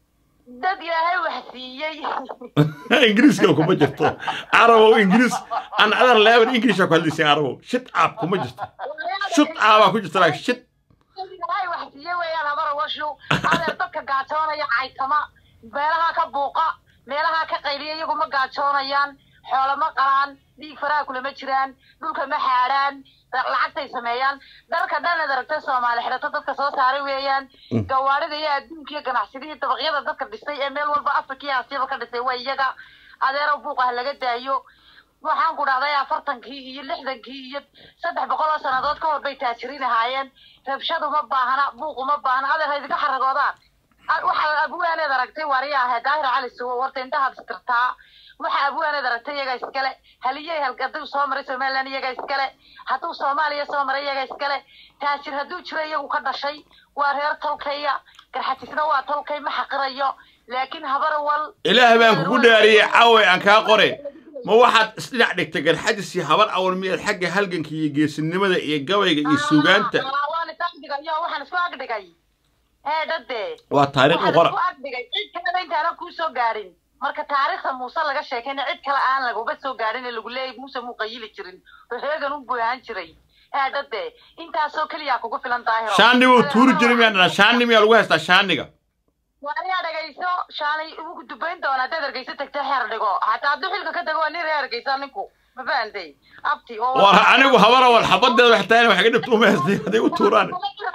dad ilaahay wax siiyey ingiriiska kuma jirto carabow ingiriis an adar leeban ingiriisha ku hadlaysin carabow shid aab kuma jirto shud aabaa ku jirta laakiin shid dad ilaahay wax siiyey weeyaan habara washu adeer dadka gaajoonaya caytama meelaha ka buuqa meelaha ka qayliya iyagu ma gaajoonayaan xoolo ma qalaan dhiig faraha kulama jiraan dhulka ma xaadhaan lacagtay sameeyaan dharka dhan ad aragtay soomaali xidhato dadka soo saaray weeyaan gawaarida iyo adduunka iyo ganacsidihii dabaqyada dadka dhisay ee meel walba afrika iyo aasiyaba ka dhisay waa iyaga adeero buuq ah laga daayo waxaan ku dhahday afartankii iyo lixdankii iyo saddex boqol oo sannadood ka hor bay taajiriin ahaayeen rabshadu ma baahna buuqu ma baahna adeer ha idinka xaragoodaan waxaa abuwaaneed aragtay wariya ahayd daahir cali suwo warta indhahaad istirtaa waxa abuwaaneed aragtay iyaga iskale haliyey hadduu soo maray somaliland iyaga iskale hadduu soomaaliya soo maray iyaga iskale taajir hadduu jiro iyagu ka dhashay waa reer tolkaya garxatisna waa tolkay ma xaqirayo laakiin habar wal ilaah baan kugu dhaariyey caaway aan kaa qore ma waxaad isdhinac dhigtay garxadis iyo habar awal miyaad xagga halganka iyo geesinimada iyo gabayga iyo suugaanta waan isagdhigayo waxaan isku agdhigay hee dhade waa taariikh u qora waxaan isku agdhigay cid kalena intaana kuu soo gaadhin marka taariikhda muuse laga sheekayna cid kale aan laguba soo gaadhin ee lagu leeyay muuse muu qayili jirin oo heegan u buuhaan jiray hee dhade intaasoo keliyaa kugu filan daahiro shaani buu tuuri jiray miyaa dhanaa shaani miyaa lagu haystaa shaaniga waaniyaa dhagayso shaanay ugu dubayn doona haddaad ergeyso tagta xeer dhigo hataa hadduu xilka ka tago waa nin reer ergeysa ninku ma fahantay abti oo war anigu habar awal xabadeeda wax tahay wax ka dhibto uma haystay hadday u tuuraan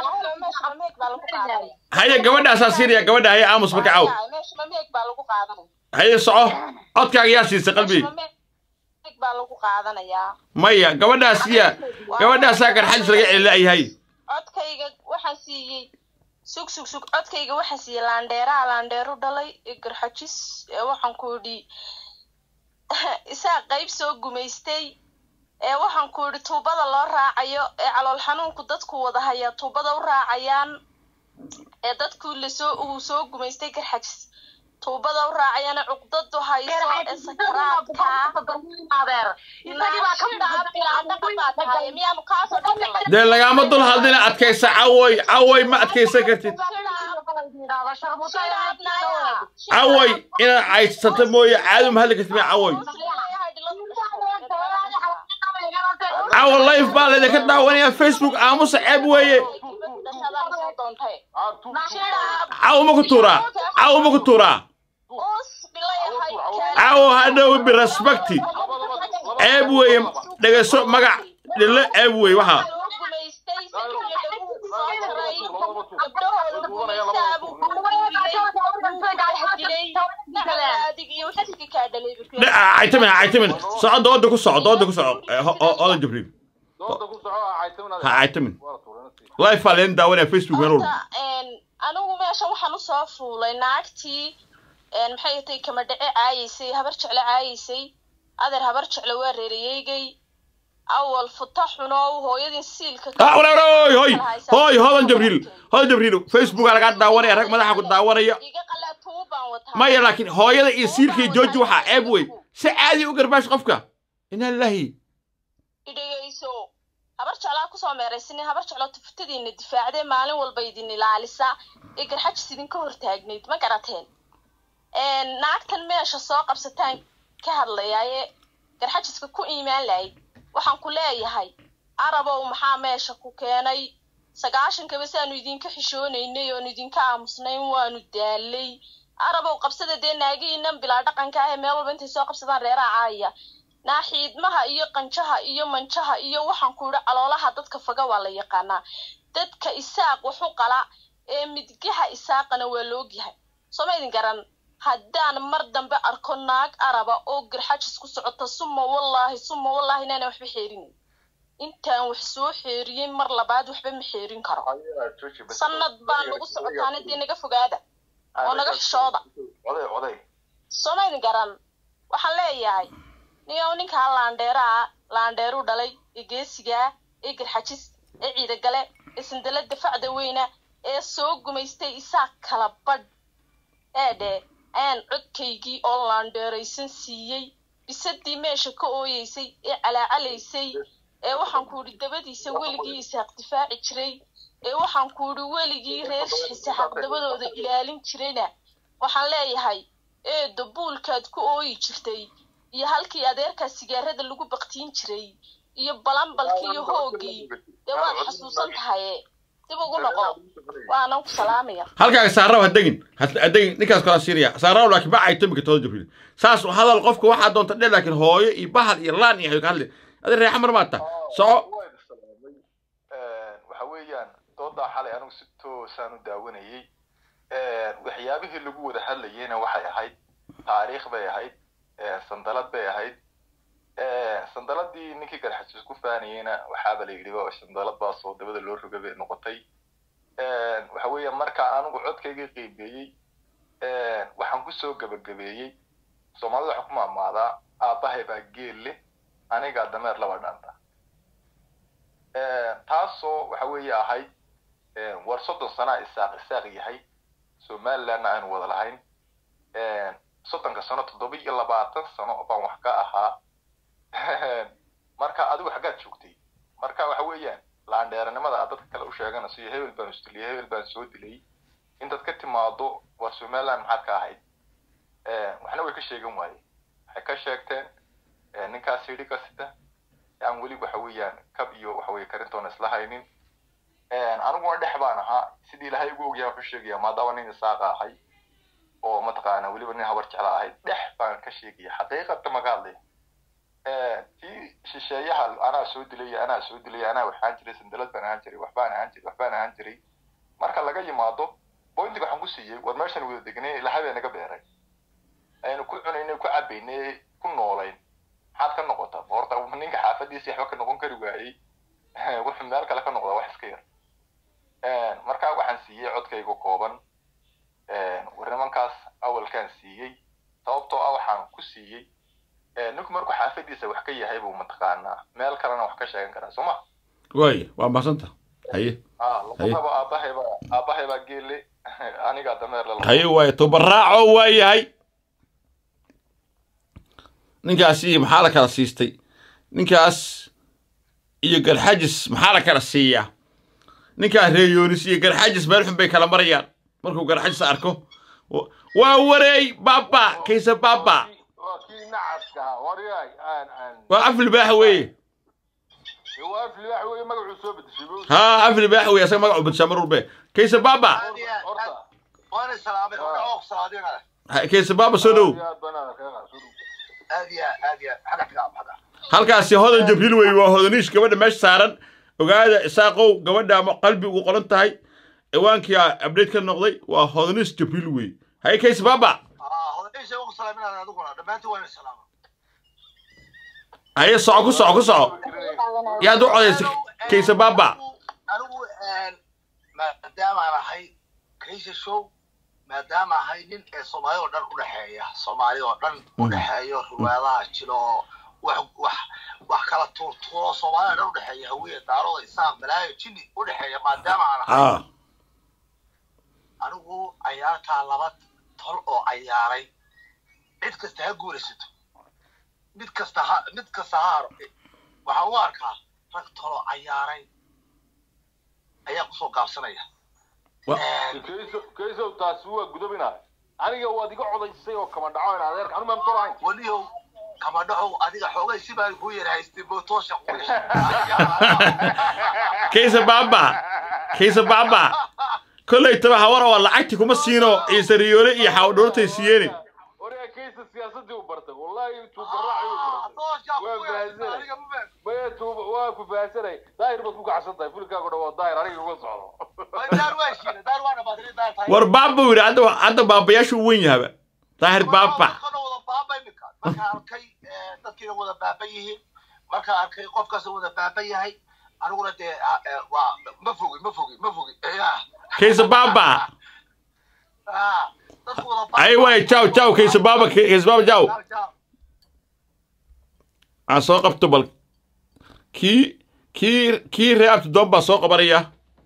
haye gabadhaasaa siiriya gabadha haye aamus marka caw meeg baa lagu qaadanaya haye soco codkaaga yaa siisay qalbi meeg baa lagu qaadanayaa maya gabadhaasiya gabadhaasaa garxadis laga celilaayahay codkayga waxaan siiyey sug sug sug codkayga waxaan siiyey laandheeraha laandheeru dhalay ee garxajis ee waxaan ku idhi isaa qayb soo gumaystay ee waxaan ku idhi tuubada loo raacayo ee calool xanuunku dadku wada haya tuubada u raacayaan ee dadku lasoo uu soo gumaystay garxajis tuubada u raacayana cuqdadu hayso ee sakaraadka miyaanu kaasoo dhagalay dee lagaama dul hadlina adkaysa cawoy cawoy ma adkaysan kartid cawoy inaad caydsato mooye caadi ma hadli kartid miya cawoy cawo life baa laydinka daawanayaa facebook aamusa ceeb weeye cawo ma ku tuuraa cawo ma ku tuuraa cawo hadhow birespecti ceeb weeye dhegayso magac dhille ceeb weeye waxaa caytamin caytamin soco dooda ku soco dooda ku soco odan jibriil ha caytamin life baa leen daawanaya facebook meel walba anigu meesha waxaan usoo fuulay naagtii maxay tay kama dhace caayaysay habar jecle caayaysay adeer habar jecle waa reerayeygay awal futa xuno hooyadin siilka hoy hoy hoy hodan jibriil hodan jibriil facebook lagaa daawanaya rag madaxa ku daawanaya maya laakiin hooyada iyo siilka iyo jooji waxaa ceeb wey si caadi u garbaash qofka inaa lillahi idhegayso habar jeclaa kusoo meeraysanin habar jecloo tuftadiina difaacdee maalin walba idin ilaalisa ee garxajis idinka hortaagnayd ma garateen naagtan meesha soo qabsataan ka hadlayaaye garxajiska ku iimaan lahayd waxaan ku leeyahay arabow maxaa meesha ku keenay sagaashankaba saanu idinka xishoonaynay oonu idinka aamusnayn waanu daalay arabow qabsada dee naagiinan bilaa dhaqanka ah ee meel walba intay soo qabsadaan reeraha caaya naaxiidmaha iyo qanjaha iyo manjaha iyo waxaan ku idhi caloolaha dadka faga waa la yaqaanaa dadka isaaq waxu qala ee midgaha isaaqana waa loogyahay soo ma idin garan haddaan mar dambe arko naag araba oo garxajis ku socota suma wallaahi suma wallaahi inaana waxba xeerinin intaan wax soo xeeriyey mar labaad waxba ma xeerin karo sanad baa nagu socotaana dee naga fogaada oo naga xishooda oday oday soo ma idin garan waxaan leeyahay niyow ninkaa laandheeraa laandheeruu dhalay ee geesigaa ee garxajis ee ciidagale ee sandalada facda weyna ee soo gumaystay isaa kala badh eedhe ayaan codkaygii oo laandheeraysan siiyey bisadii meesha ka ooyeysay ee calaacalaysay ee waxaan ku idhi dabadiisa weligii isaaq difaaci jiray ee waxaan ku idhi weligii reer xisaaq dabadooda ilaalin jirayna waxaan leeyahay eedo buulkaad ku ooyi jirtay iyo halkii adeerkaa sigaarada lagu baktiin jiray iyo balambalkii iyo hoogii dee waad xasuusan tahaye dib ugu noqo waanan ku salaamaya halkaaga saaraw ha degin ha ha degin ninkaas kala siiriya saaraw laakiin ba ay tumika tooda jibriil saas u hadal qofka waxaa doonta dhe laakiin hooyo iyo bahal iyo laan iyo hayo ka hadli adi reexa mar maata soco waxa weeyaan doodaa xalay anigu si toosaan u daawanayey waxyaabihii lagu wada hadlayeyna waxay ahayd taariikh bay ahayd sandalad bay ahayd sandaladii ninkii garxasiis ku faanayeyna waxaaba la yidhi waa sandalad baasoo dabada loo roga bay noqotay waxa weeya marka anigu codkayga qiimeeyey waxaan kusoo gebagabeeyey soomaalida waxaan ku maamaadaa aabbahay baa geel leh anigaa dameer laba dhaanta taasoo waxa weeye ahayd war soddon sanaa isaaq isaaq yahay somalilandna aynu wada lahayn soddonka sano toddoba iyo labaatan sano baan wax ka ahaa marka adigu xaggaad joogtay marka waxa weeyaan laandheeranimada aad dadka kale u sheeganayso iyo hebel baan isdiliyay hebel baan soo dilay intaad ka timaado war somaliland maxaad ka ahayd waxna way ka sheegan waaye waxay ka sheegteen ninkaas yidhi kasita aan weli waxa weeyaan kab iyo waxa weye karintoona isla haynin aniguna dhex baan ahaa sidii ilaahay ugu ogyahay wuxuu sheegaya maadaama nin isaaqa ahay oo mataqaana weliba nin habar jecla ahayd dhex baan ka sheegaya xaqiiqata maga hadlay tii shisheeyaha anaa soo dilay anaa soo dilay anaa waxaan jiray sandalad baan ahaan jiray waxbaan ahaan jiray waxbaan ahaan jiray marka laga yimaado bointiga waxaan ku siiyey war meeshan wada degnay ilahay baa naga beeray aynu ku cunaynay ku cabaynay ku noolayn maxaad ka noqota horta ninka xaafadiisa waxba ka noqon kari waayey wuxuu meel kale ka noqdaa wax iska yar marka waxaan siiyey codkayga kooban war nimankaas awalkaan siiyey sababtoo ah waxaan ku siiyey ninku markuu xaafadiisa wax ka yahay buu mataqaanaa meel kalena wax ka sheegan karaa sooma waaya waa mahadsanta haye lagu aabahay baa aabahay baa geelle anigaa dameer la haye waaye tubaraaco waa yahay ninkaasi maxaa la kala siistay ninkaas iyo garxajis maxaa la kala siiyaa ninkaas reeyoonis iyo garxajis meel xun bay kala marayaan markuu garxajis arko waa wareey baba kaysa baba waa kii nacaska ahaa waryaay aan aan waa af libaax weeye waa af libaax weeye magacuu soo bedeshay buu ها عفري بحوي يا سمع عبد شامر به كيس بابا وانا سلامي اوق صادقه كيس بابا سودو هذه هذه حاجه تلعب هذا halkaasi hodan jabriil wey waa hodaniish gabadha meesha saaran ogaada isaaqow gabadha ama qalbi ugu qoran tahay ciwaankii update ka noqday waa hodaniish jabriil wey haye kays baba اه هذا ايش اوق سلامي انا ادقنا دمانتي وانا سلامه haye soco ku soco ku soco yaad u codaysay kaysa baba anigu maadaama aan ahay kaysha show maadaama ahay nin ee soomaali oo dhan u dhexeeya soomaali oo dhan u dhexeeyo riwaayadaha jiro oo wax wax wax kala tuurtuuro soomaali oo dhan u dhexeeya hawiye daarooda isaaq balaayo jini u dhexeeya maadaama aan ahay ah anigu cayaartaa laba tol oo cayaaray cid kasta ha guuraysato mid kasta ha mid kasta ha haro waxaan u arkaa rag tolo cayaaray ayaa kusoo gaabsanaya kaysow taasi waa gudobinaa aniga waad iga codaysay oo kama dhaco in adeerka anu maamto lahayn weliyow kama dhaxow adiga xoogay si baan ku yar haystay bootosha ku kaysa baaba kaysa baaba kolley taba hawara waa lacagti kuma siino ciise riyoole iyo xawdhoortay siyeene waryaa kaysa siyaasadii u bartay wallahi tuubaraaci u bartay waa fahansanay maya tuuba waa ku fahansanay daahir baad ku kacsan tahay fulkaagu dhan waa daahir aniga uga socdo war baaba buu yidhi hadda waa- hadda baabayaashu u wen yahaba daahir baaba markaan arkay eh, dadkiina wada baaban yihiin markaan arkay qofkaas wada baaban yahay aniguna dee ah, eh, waa ma fogi ma fogi ma fogi ya kaysa baaba ah, dadku wada ay waay jaw jaw kaysa baaba kaysa baaba jaw aan soo qabto bal kii kii kii ree abtidoon baa soo qabanaya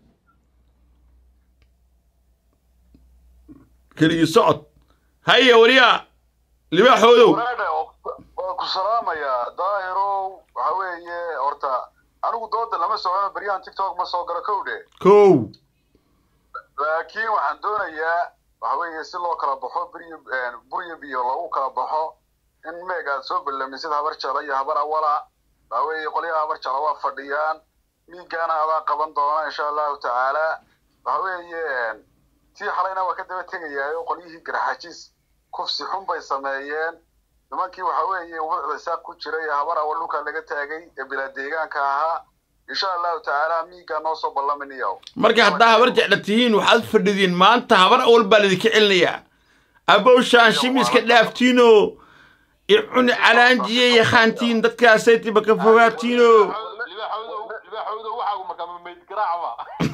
keligii socod haya wariya libaaxoodow wanaadhe waan ku salaamayaa daahirow waxa weeye horta anigu dooda lama socono beryahan tiktok ma soo galo kowdhe kow laakiin waxaan doonayaa waxa weeye si loo kala baxo beriyo buryo biyo loogu kala baxo in meeg aad soo ballamisid habar jala iyo habar awala waxa weeye qolyaha habar jala waa fadhiyaan miigaana adaa qaban doona insha allahu tacaala waxa weeye tii xalayna waa ka daba tegayaayo qolyihii garxajis kufsi xun bay sameeyeen nimankii waxa weeye wuxda saaq ku jiray ee habar awal dhulka laga taagay ee bilaa deegaanka ahaa insha allahu tacaala miigaa noo soo ballaminayo marka haddaa habar jecla tihiin waxaad fadhidiin maanta habar awal baa lidinka celinayaa abowshaan shimiska dhaaftiino icuni calaanjiye yakhaantiin dadkaasay tiba ka fogaatiino libaaxooda waxaagu markaa ma meyd garaacba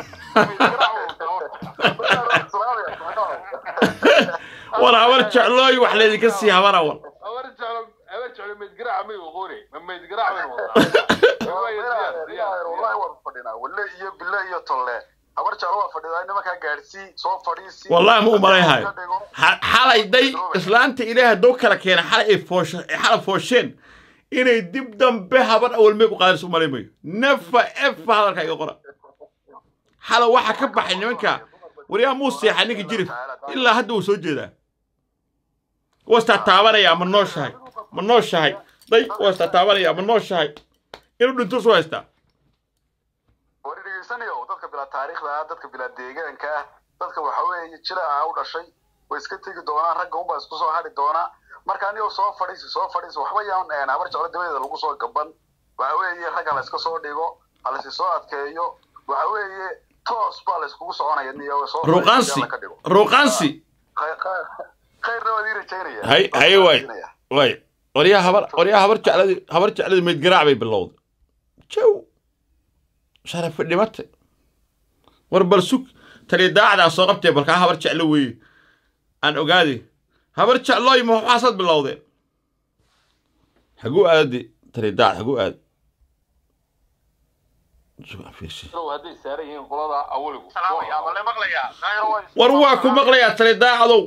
war habar jeclooy wax laydinka sii habar awal habar jeclo habar jeclo meyd garaaca may oqoone ma meyd garaac baynu wadaa wallahi waan fadhinaa walle iyo bille iyo tolle habar jeclo waa fadhidaa nimankaa gaadhsii soo fadhiisi wallahi ma u malayhayo Ha- xalay day islaanta ilaahay hadduu kala keena xalay ay foosho ay xalay foosheen inay dib dambe habar awal meeg u qaadayso u malay mayo nefa efa hadalka iga qora xalay waxaa ka baxay nimanka waryaa muu seexay ninka jirif ilaa hadda wuu soo jeedaa wastaa taabanaya ma nooshahay ma nooshahay day wastaa taabanaya ma nooshahay inuu dhinto soo haystaa war dhegeysanayo dadka bilaa taariikhda ah dadka bilaa deegaanka ah dadka waxa weeye jilaaca u dhashay way iska tegi doonaan ragga unbaa isku soo hadhi doonaa marka anigoo soo fadhiisi soo fadhiisi waxba yaan habar jeclo dabadeeda lagu soo gaban waxa weeye rag ha la iska soo dhigo ha la soo adkeeyo waxa weeye toos baa la iskugu soconaya niyo soo ruuqaansi ruuqaansi khayrna waad ii rajaynaya hay hay waay waay waryaa habar waryaa habar jecladii habar jecladii meyd garaac bay bilowday jow sharafi dhimate war bal sug tali daacdaa soo qabtee balkaa habar jeclo weeye aan ogaade habar jeclooy ma waxaasaad bilowdeen haguu aade tali daacad haguu aad hadday saaran yihiin qolada awaligu war waa ku maqlayaa tali daacadow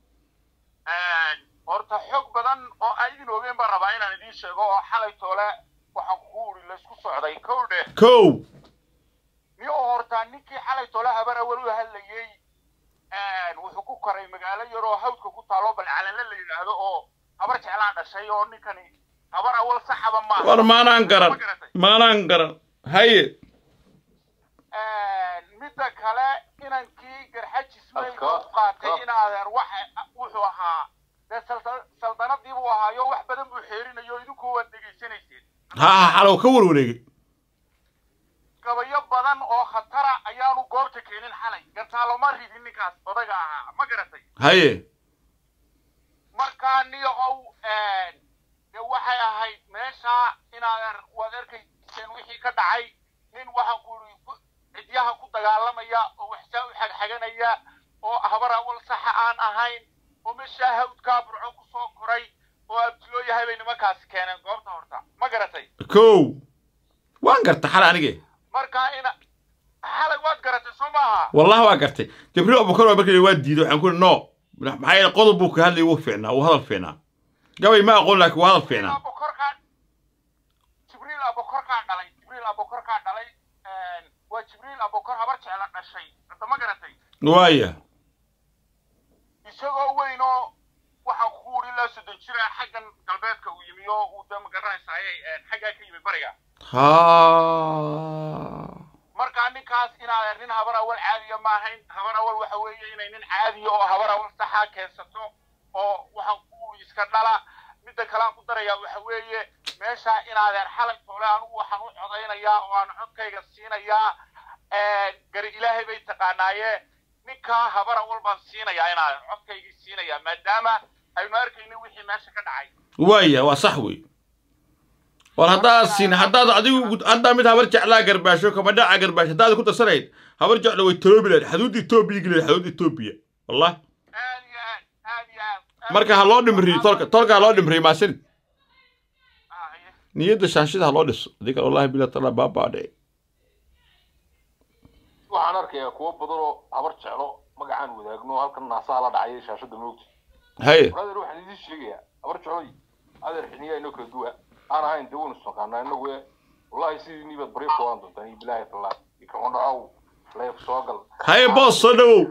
horta xog badan oo aan idin ogeyn baan rabaa inaan idiin sheego oo xalay toole waxaan ku uri laysku socday kowdhe kow niyo horta ninkii xalay toole habar awal u hadlayey wuxuu ku koray magaalo yar oo hawdka ku taalo bal calanle la yidhaahdo oo habar jeclaan dhashay oo ninkani habar awal saxaba maaha war maanaan garan maanaan garan haye midda kale inankii garxajis mayga u qaatay in adeer waxa wuxuu ahaa dee salda- saldanadii buu ahaayo wax badan buu xeerinayo idinku waad dhegaysanayseen ha ha xalow ka warwareegay gabayo badan oo khatara ayaanu goobta keenin xalay gantaaloma ridin ninkaas odaga ahaa ma garatay haye markaa niyahow de waxay ahayd meesha inaadeer waad arkayseen wixii ka dhacay nin waxaan ku iri cidyaha ku dagaalamaya oo waxsaa u xagxaganaya oo habar awal saxa aan ahayn oo meeshaa hawdkaa burco ku soo koray oo abtiloo yahay bay nimankaasi keeneen goobta horta ma garatay kow waan garta xala anige markaa ina xalay waad garatay soo maaha wallahi waa gartay jibriil abubakar waa markii waa diiday waxaan ku iri no maxaa yeele qodob buu ka hadlayay wuu fiicnaa wuu hadal fiicnaa gabay ma aqoon laakiin wuu hadal fiicnaa jibriil abokorkaa dhalay jibriil abokorkaa dhalay waa jibriil abokor habar jecla dhashay hadda ma garatay waaya isagoo weyn oo waxaan ku uri ilaa soddon jir ah xaggan galbeed galbeedka uu yimi oo uu de magaranaysaayey xaggaa ka yimi bariga ha markaa ninkaas inaad nin habar awal caadiya ma ahayn habar awal waxa weeye inay nin caadiya oo habar awal saxa keensato oo waxaan ku iska dhala midda kale aan ku darayaa waxa weeye meesha inaadeen xalay toole anigu waxaan u codaynayaa oo aan codkayga siinayaa gari ilaahay bay taqaanaaye ninkaa habar awal baan siinayaa inaaden codkaygii siinayaa maadaama aynu arkayno wixii meesha ka dhacay waaya waa sax wey war haddaad siin haddaad adigu haddaa mid habar jeclaa garbaasho kabadhaca garbaasho haddaad ku darsanayd habar jecla way taloobi lahayd xaduudda etoobiya geli lahayd xaduudda etoobiya wallahi marka ha loo dhimriyo tolka tolka ha loo dhimriyo maasin niyadda shaanshida ha loo dhiso adii kale wallahi bila tala baabaadhe waxaan arkayaa kuwo badan oo habar jeclo magacaan wadaagno halkan naasaha la dhacay shaashada moogta haye adeer waxaan idiin sheegayaa habar jecloy adeer xiniyaa inoo kala duwa aan ahayn dee waynu isnaqaanaa inagu e wallahi sidii nibaad baryo koodan doontaan iyo bilaahi tallah iyo kama dhacow leef soo gal haye boos soo dhawow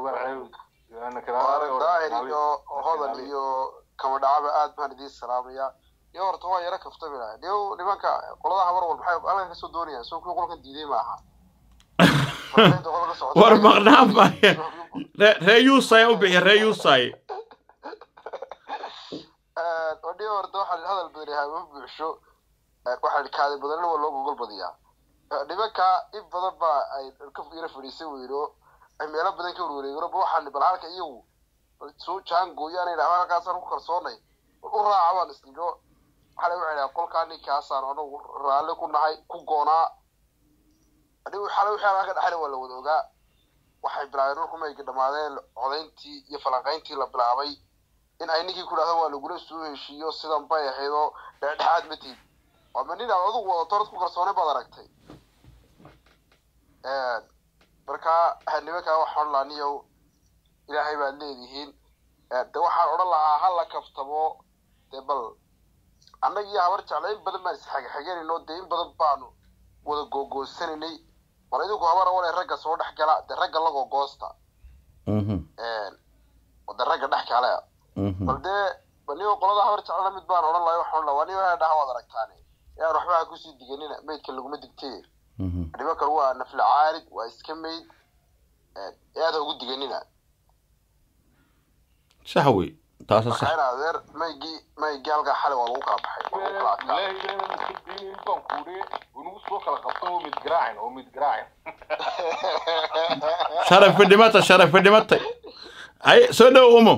daahir iyo hodan iyo kama dhacaba aad baan idiin salaamayaa iyo horta waa yaro kaftamina niyo nimanka qolada habar wal maxay halkan kasoo doonayaan soo kuwii qolkan diiday ma aha war maqnaan maaya ree yuusay u bixiya ree yuusay odhiyo horta waxaa hadal badan yahay ma buuxsho waxaa kaadi badanna waa loo gogol badiyaa nimanka in badan baa ay ka yara fadhiisan weyno ay meelo badan ka warwareegano ba waxaan bal halka iyagu soo jaangooyaan idhaha halkaasaan ku kalsoonay u raaca baan isdhigo waxaa lagu celaa qolkaa ninkaasaan anagu raalli ku nahay ku goonaa anigu xalay wixii halkaa ka dhaxayna waa la wada ogaa waxay bilaabeen dhulku mayga dhammaadeen codayntii iyo falanqayntii la bilaabay in ay ninkii ku dhahdo waa lagula soo heshiiyo sidan bay ahayd oo dhexdhexaad ma tiid ama nin aad adigu wadato orad ku kalsoonay baad aragtay marka nimankaa waxaan odhan lahaa niyow ilaahay baad leedihiin de waxaan odhan lahaa ha la kaftamo dee bal annaga iyo habar jecla in badan baan isxagxaganayno dee in badan baanu wada googooysanaynay bal idinku habar awale ragga soo dhex gala dee ragga la googoosta de ragga dhex kale bal dee niyo qolada habar jeclana mid baan odhan lahay waxaan odhan lahaa niyo dhaha waad aragtaane yaan waxba ha kusii diganina maydka laguma digtee nimankan waa nafla caarid waa iska mayd aad ha ugu diganina sax wey taasa sax marka adeer maygii maygii halkaa xalay waa lagu kala baxay waa lagu kala adkaaday baan kuudhe unugu soo kala qabto oo mid garaacin oo mid garaacin sharafi dhimata sharafi dhimatay haye soo dhow umo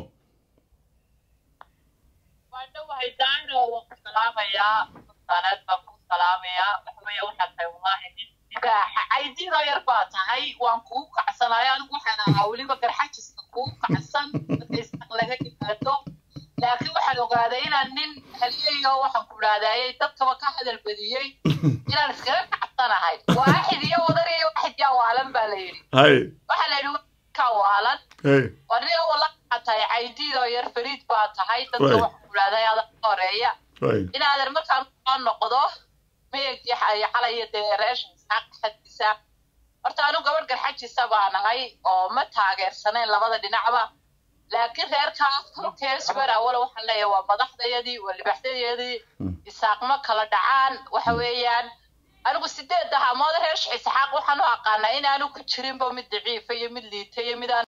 waadhowahay daayro waan ku salaamayaa sanaad baan ku salaamayaa waxaweye waxaad tahay wallaahi nin dibaaxa caydiidoo yar baa tahay waan kugu kacsanayo anigu waxaan ahaa weliba garxajiska kugu kacsan marka isaq laga yimaado laakiin waxaan ogaaday inaan nin haliyayo waxaan ku idhahdayay dadkaba ka hadal badiyey inaan iskaga kacsanahay waaxid iyo wadar iyo waaxid yaa waalan baa la yidhi haye waxaa la yidhi ka waalan haye warniga wala waxaa tahay caydiidoo yar fariid baa tahay dadka Waay. waxaan ku idhahday adag horeeya waay inaadan markaan soo noqdo meegii xalaya dee reeshan isxaaq xadkiisa horta anu gabadh garxajisa baan ahay oo ma taageersanayn labada dhinacba laakiin reerkaas kolkeesbar awala waxaan leeyahay waa madaxdayadii waa libaxdayadii isaaq ma kala dhacaan waxa weeyaan anigu sideed ahaamood reer isxaaq waxaan u aqaanaa in aanu ku jirinba mid daciifa iyo mid liita iyo mid aan